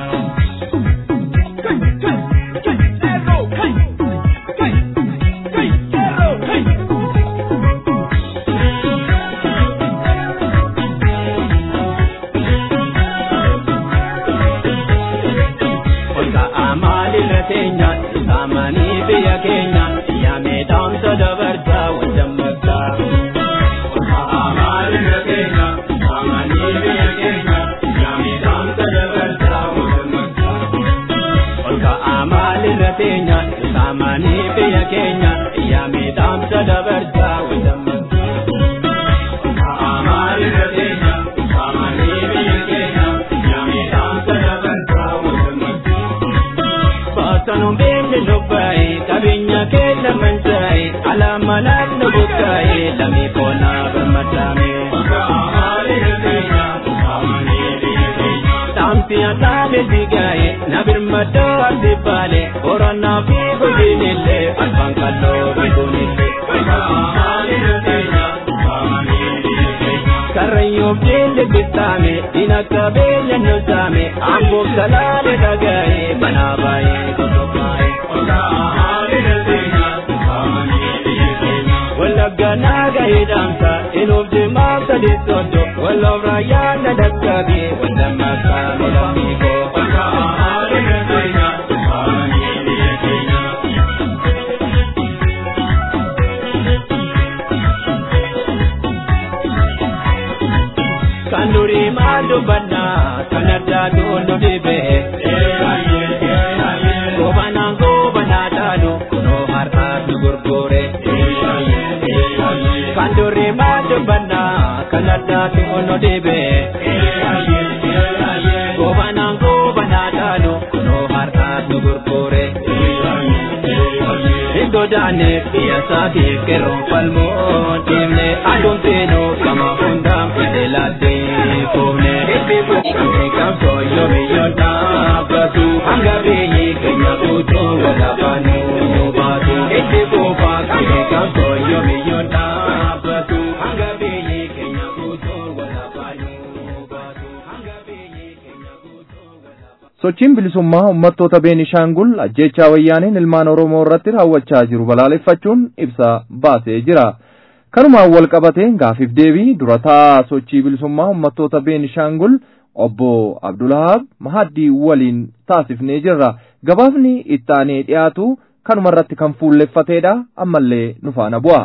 Olka amaalirra teenya saamanii biyya keenya yaamee dhaamsa dabarsaa wajjammataa. Olka amaalirra teenya saamanii biyya keenya yaamee dhaamsa dabarsaa wajjammataa. Olka amaalirra teenya saamanii biyya keenya yaamee dhaamsa dabarsaa wajjammataa. Olka amaalirra teenya saamanii biyya keenya yaamee dhaamsa dabarsaa wajjammataa. Baasanuun beelli lubbaa'e qabeenya keenya mansaa'e alaama naannoo buqqaa'e lamii koonaa birmataame. Taamsi ataame figaa'e na birmadoo arbi baale qorannaa fi godinillee afaan kalloo biduunillee. Karrayyoo beelli bittaame dina qabeenya nusaame amboof salaale dhagaa'e manaa baay'ee sosochaa'e. Wallagga naaga hidhaamsa iloof dimaa sadii soddo walloof raayyaa na dhaqqabe walla maqaa midhaanii koo. Kan durii maa dubbannaa kan addaa to'annu dhibee. Kobanaan kobanaa taanu kunoo harkaas nu gurgure. Kan durii maa dubbannaa kan addaa to'annu dhibee. Kobanaan kobanaa taanu kunoo harkaas nu gurgure. Iddoo daanneef biyya isaatiif keroon falmuun dhimne aduun seenuu gama hundaan fideelaatee foofne. Itti bu'uun kan beekamtoo yoomiyyoon dhaabbatu hanga biyyi keenya keenya guutuu walaafaanuu baatu. Ejji boobaa qabee qabsoo yoomiyyuu dhaabbatu. Hanga biyyi keenya guutuu walaafaanuu baatu. Hanga biyyi keenya guutuu sochiin bilisummaa uummattoota beenishaangul ajjeechaa wayyaaniin ilmaan oromoo irratti raawwachaa jiru balaaleffachuun ibsa baasee jira kanumaan wal qabatee gaafiif deebii durataa sochii bilisummaa uummattoota beenishaangul obbo abdulahaab mahaddii waliin taasifnee jirra gabaafni ittaanee dhiyaatu kanuma irratti kan fuulleffateedha ammallee nu faana bu'a.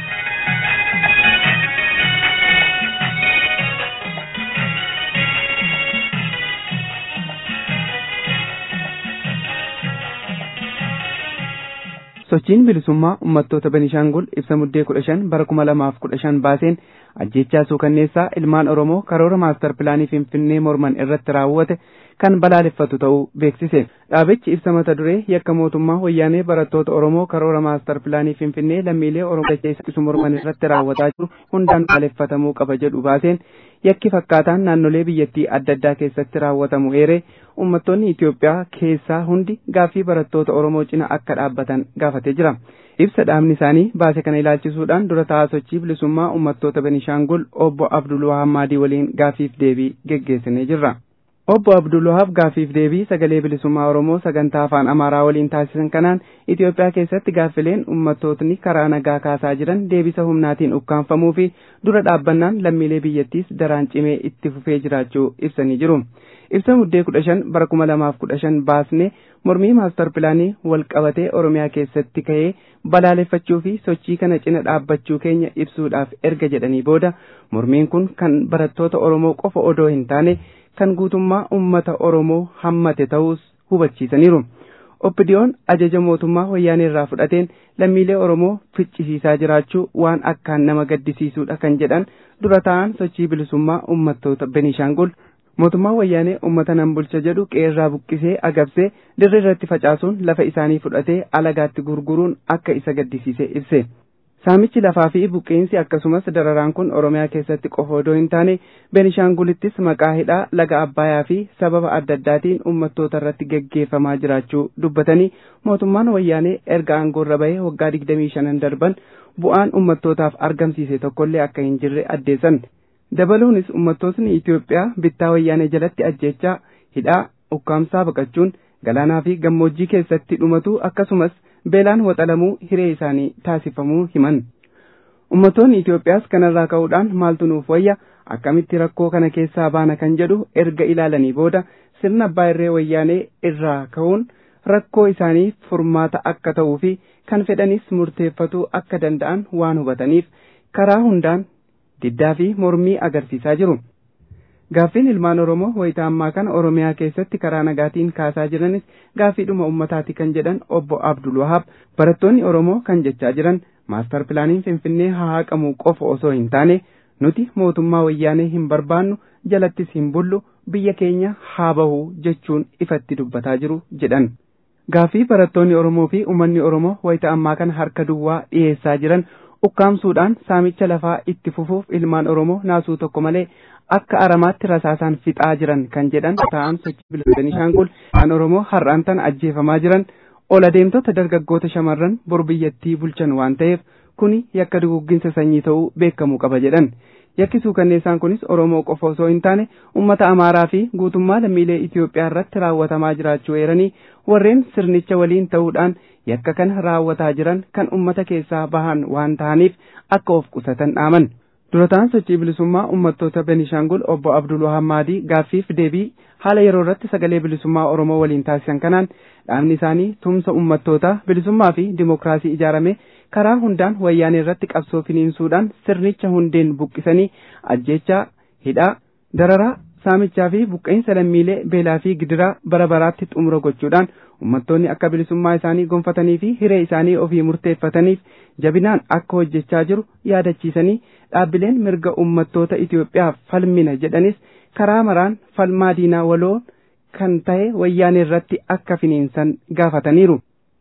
sochiin bilisummaa uummattoota Benishaangul ibsa muddee kudha shan bara kuma lamaaf kudha shan baaseen ajjechaa suukanneessaa ilmaan Oromoo karoora maastar pilaanii Finfinnee morman irratti raawwate kan balaaleffatu ta'uu beeksise. Dhaabichi ibsa mata duree yakka mootummaa wayyaanee barattoota Oromoo karoora maastar pilaanii Finfinnee lammiilee Oromoo dachee morman irratti raawwataa jiru hundaan balaaleffatamuu qaba jedhu baaseen yakki fakkaataan naannolee biyyattii adda addaa keessatti raawwatamu eeree uummattoonni Itoophiyaa keessaa hundi gaaffii barattoota Oromoo cina akka dhaabbatan gaafatee jira. Ibsa dhaabni isaanii baase kana ilaalchisuudhaan dura taa'aa sochii bilisummaa uummattoota Benishaangul obbo Abdul Wahaab Maadii waliin gaaffiif deebii geggeessinee jirra. Obbo Abdul Wahaab gaaffiif deebii sagalee bilisummaa Oromoo sagantaa afaan Amaaraa waliin taasisan kanaan Itoophiyaa keessatti gaaffileen uummattootni karaa nagaa kaasaa jiran deebisa humnaatiin ukkaanfamuu fi dura dhaabbannaan lammiilee biyyattiis daraan cimee itti fufee jiraachuu ibsanii jiru. Ibsa muddee kudha shan bara kuma lamaaf kudha shan baasne mormii maastar pilaanii wal qabatee Oromiyaa keessatti ka'ee balaaleffachuu fi sochii kana cina dhaabbachuu keenya ibsuudhaaf erga jedhanii booda mormiin kun kan barattoota Oromoo qofa odoo hin taane kan guutummaa ummata Oromoo hammate ta'us hubachiisaniiru. Oppidiyoon ajaja mootummaa wayyaanee irraa fudhateen lammiilee Oromoo ficcisiisaa jiraachuu waan akkaan nama gaddisiisuudha kan jedhan dura ta'an sochii bilisummaa ummattoota Benishaangul mootummaa wayyaanee ummata nan bulcha jedhu qeerraa buqqisee agabsee dirree irratti facaasuun lafa isaanii fudhatee alagaatti gurguruun akka isa gaddisiise ibse. Saamichi lafaa fi buqqeensi akkasumas dararaan kun Oromiyaa keessatti qofa odoo hin taane Benishaangulittis maqaa hidhaa laga Abbayaa fi sababa adda addaatiin uummattoota irratti geggeeffamaa jiraachuu dubbatanii mootummaan wayyaanee erga aangoorra bahee waggaa digdamii shanan darban bu'aan uummattootaaf argamsiise tokkollee akka hin jirre addeessan. Dabaluunis uummattootni Itoophiyaa bittaa wayyaanee jalatti ajjechaa hidhaa ukkaamsaa baqachuun galaanaa fi gammoojjii keessatti dhumatu akkasumas beelaan waxalamuu hiree isaanii taasifamuu himan. Uummattoonni Itoophiyaas kanarraa ka'uudhaan maaltu nuuf wayya akkamitti rakkoo kana keessaa baana kan jedhu erga ilaalanii booda sirna abbaa irree wayyaanee irraa ka'uun rakkoo isaanii furmaata akka ta'uu fi kan fedhanis murteeffatuu akka danda'an waan hubataniif karaa hundaan diddaa fi mormii agarsiisaa jiru. Gaaffiin ilmaan Oromoo wayita ammaa kana Oromiyaa keessatti karaa nagaatiin kaasaa jiranis gaaffiidhuma ummataati kan jedhan obbo Abdul Wahaab barattoonni Oromoo kan jechaa jiran maastar pilaaniin Finfinnee haa haqamu qofa osoo hin taane nuti mootummaa wayyaanee hin barbaannu jalattis hin bullu biyya keenya haa bahu jechuun ifatti dubbataa jiru jedhan. Gaaffii barattoonni Oromoo fi uummanni Oromoo wayita ammaa kana harka duwwaa dhiyeessaa jiran ukkaamsuudhaan saamicha lafaa itti fufuuf ilmaan Oromoo naasuu tokko malee akka aramaatti rasaasaan fixaa jiran kan jedhan ta'an sochii bilisa Benishaangul kan Oromoo har'aan tan ajjeefamaa jiran ol adeemtota dargaggoota shamarran bor biyyattii bulchan waan ta'eef kuni yakka dugugginsa sanyii ta'uu beekamuu qaba jedhan. Yakki suukanneessaan kunis Oromoo qofa osoo hin taane uummata Amaaraa fi guutummaa lammiilee Itoophiyaa irratti raawwatamaa jiraachuu eeranii warreen sirnicha waliin ta'uudhaan yakka kana raawwataa jiran kan uummata keessaa bahan waan ta'aniif akka of qusatan dhaaman. Durataan sochii bilisummaa uummattoota Benishaangul obbo Abdul Wahaab Maadii gaaffiif deebii haala yeroo irratti sagalee bilisummaa Oromoo waliin taasisan kanaan dhaabni isaanii tumsa uummattootaa bilisummaa fi dimookiraasii ijaarame karaa hundaan wayyaanee irratti qabsoo finiinsuudhaan sirnicha hundeen buqqisanii ajjeechaa hidhaa dararaa saamichaa fi buqqeensa lammiilee beelaa fi gidiraa bara baraatti xumura gochuudhaan uummattoonni akka bilisummaa isaanii gonfatanii fi hiree isaanii ofii murteeffataniif jabinaan akka hojjechaa jiru yaadachiisanii dhaabbileen mirga uummattoota Itoophiyaaf falmina jedhanis karaa maraan falmaa diinaa waloo kan ta'e wayyaanee irratti akka finiinsan gaafataniiru.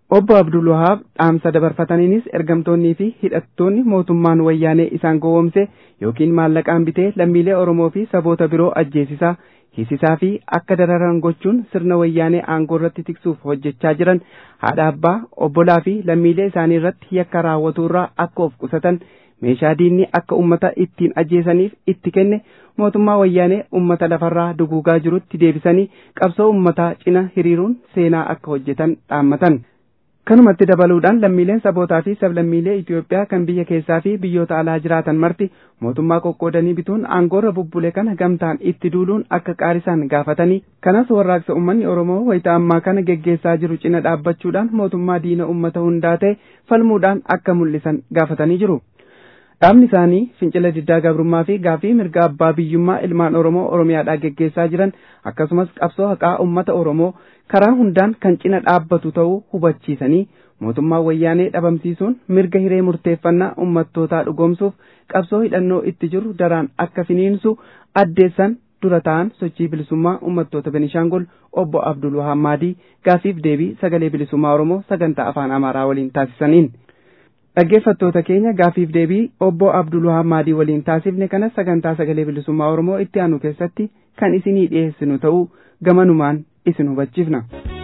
obbo Abdul Wahaab dhaamsa dabarfataniinis ergamtoonnii fi hidhattoonni mootummaan wayyaanee isaan gowwoomse yookiin maallaqaan bitee lammiilee Oromoo fi saboota biroo ajjeesisaa hisisaa fi akka dararan gochuun sirna wayyaanee aangoo irratti tiksuuf hojjechaa jiran haadha abbaa obbolaa fi lammiilee isaanii irratti yakka raawwaturraa akka of qusatan meeshaa diinni akka ummata ittiin ajjeesaniif itti kenne mootummaa wayyaanee ummata lafarraa duguugaa jirutti deebisanii qabsoo ummataa cina hiriiruun seenaa akka hojjetan dhaammatan. Kanumatti dabaluudhaan lammiileen sabootaa fi sablammiilee Itoophiyaa kan biyya keessaa fi biyyoota alaa jiraatan marti mootummaa qoqqoodanii bituun aangoorra bubbule kana gamtaan itti duuluun akka qaarisan gaafatanii kanas warraaqsa uummanni Oromoo wayita ammaa kana geggeessaa jiru cina dhaabbachuudhaan mootummaa diina uummata hundaa ta'e falmuudhaan akka mul'isan gaafatanii jiru. Dhaabni isaanii fincila diddaa gabrummaa fi gaafii mirga abbaa biyyummaa ilmaan Oromoo Oromiyaadhaa geggeessaa jiran akkasumas qabsoo haqaa uummata Oromoo karaa hundaan kan cina dhaabbatu ta'uu hubachiisanii mootummaa wayyaanee dhabamsiisuun mirga hiree murteeffannaa ummattootaa dhugoomsuuf qabsoo hidhannoo itti jiru daraan akka finiinsu addeessan dura ta'an sochii bilisummaa ummattoota Benishaangol obbo Abdul Wahaab Maadii gaafiif deebii sagalee bilisummaa Oromoo sagantaa afaan Amaaraa waliin taasisaniin. Dhaggeeffattoota keenya gaafiif deebii obbo Abdul Wahaab Maadii waliin taasifne kanas sagantaa sagalee bilisummaa Oromoo itti aanu keessatti kan isinii dhiyeessinu ta'uu gamanumaan isin hubachiifna.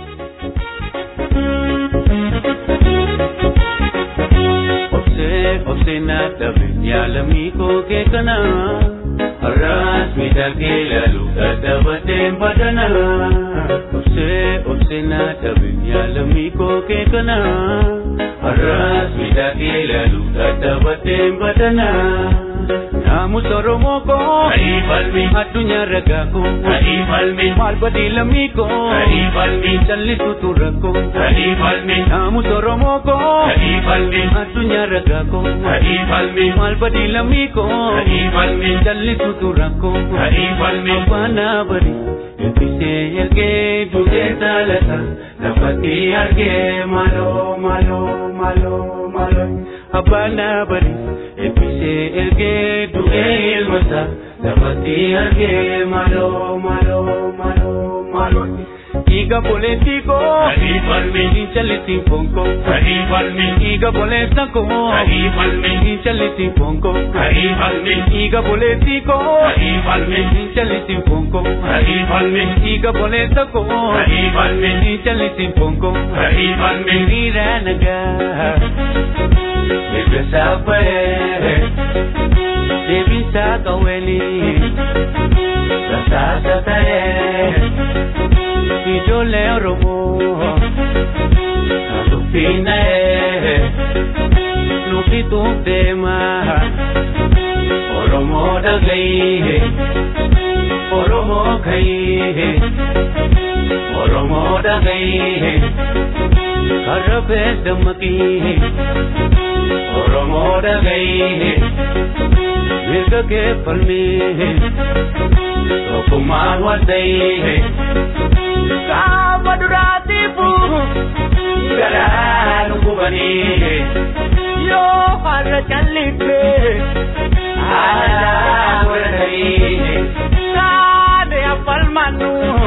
Obsee obsee naadhabe yaalamii koo kee kana har'aas miidhagee ilaalu dadhabateen badana. Obsee obsee naadhabe yaalamii koo kee kana har'aas miidhagee ilaalu dadhabateen badana. Naamus Oromoo koo Adii falmi addunyaa ragaa koo Adii falmi maal badii lammii koo Adii falmi callisuutu rakkoo Adii falmi naamus Oromoo koo Adii falmi addunyaa ragaa koo Adii falmi maal badii lammii koo Adii falmi callisuutu rakkoo Adii falmi faana bari eebbisee ergee duutee saalata lafatti argee maaloo maaloo maaloo maaloo abbaana bari eebbisee ergee du'ee ilmasa lafatti argee maaloo maaloo maaloo maaloo. Iga boleetti koo adii falmi hin jallitti bonko adii falmi iga boleessa koo adii falmi hin jallitti bonko adii falmi iga boleetti koo adii falmi hin jallitti bonko adii falmi iga boleessa koo adii falmi hin jallitti bonko adii falmi hiriira nagaa eebba saafee deebisa qawweeni rasaasa ta'ee. ijoollee Oromoo dubbinee nuti deema Oromoo dhagayee Oromoo kayee Oromoo dhagayee karabee dammaqee Oromoo dhagayee mirga kee falmee tokkummaan waltayee. Kaaba duraatiifu garaan gubanii yoo har'a calliffee aadaa godhatanii taate affalmannu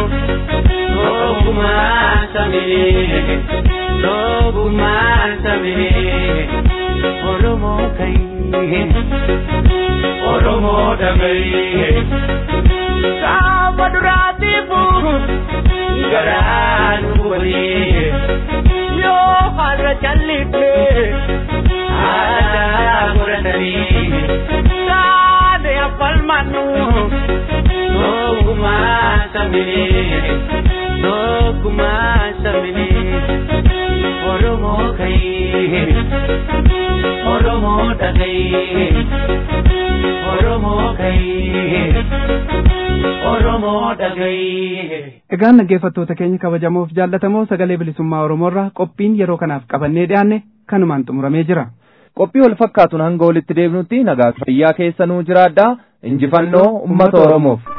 tokkummaa sabee tokkummaa sabee Oromoo kayee Oromoo dhagayee kaaba duraatiifu. garaan gubanii yoo har'a calliffee aadaa godhatanii taate affalmannu tokkummaa sabee tokkummaa sabee Oromoo kayee Oromoo dhagayee Oromoo kayee Oromoo dhagayee. Egaan dhaggeeffattoota keenya kabajamoof jaallatamoo sagalee bilisummaa Oromoorraa qophiin yeroo kanaaf qabannee dhiyaanne kanumaan xumuramee jira. Qophii wal fakkaatuun hanga walitti deebinutti nagaa fayyaa keessanuu jiraadhaa injifannoo uummata Oromoof.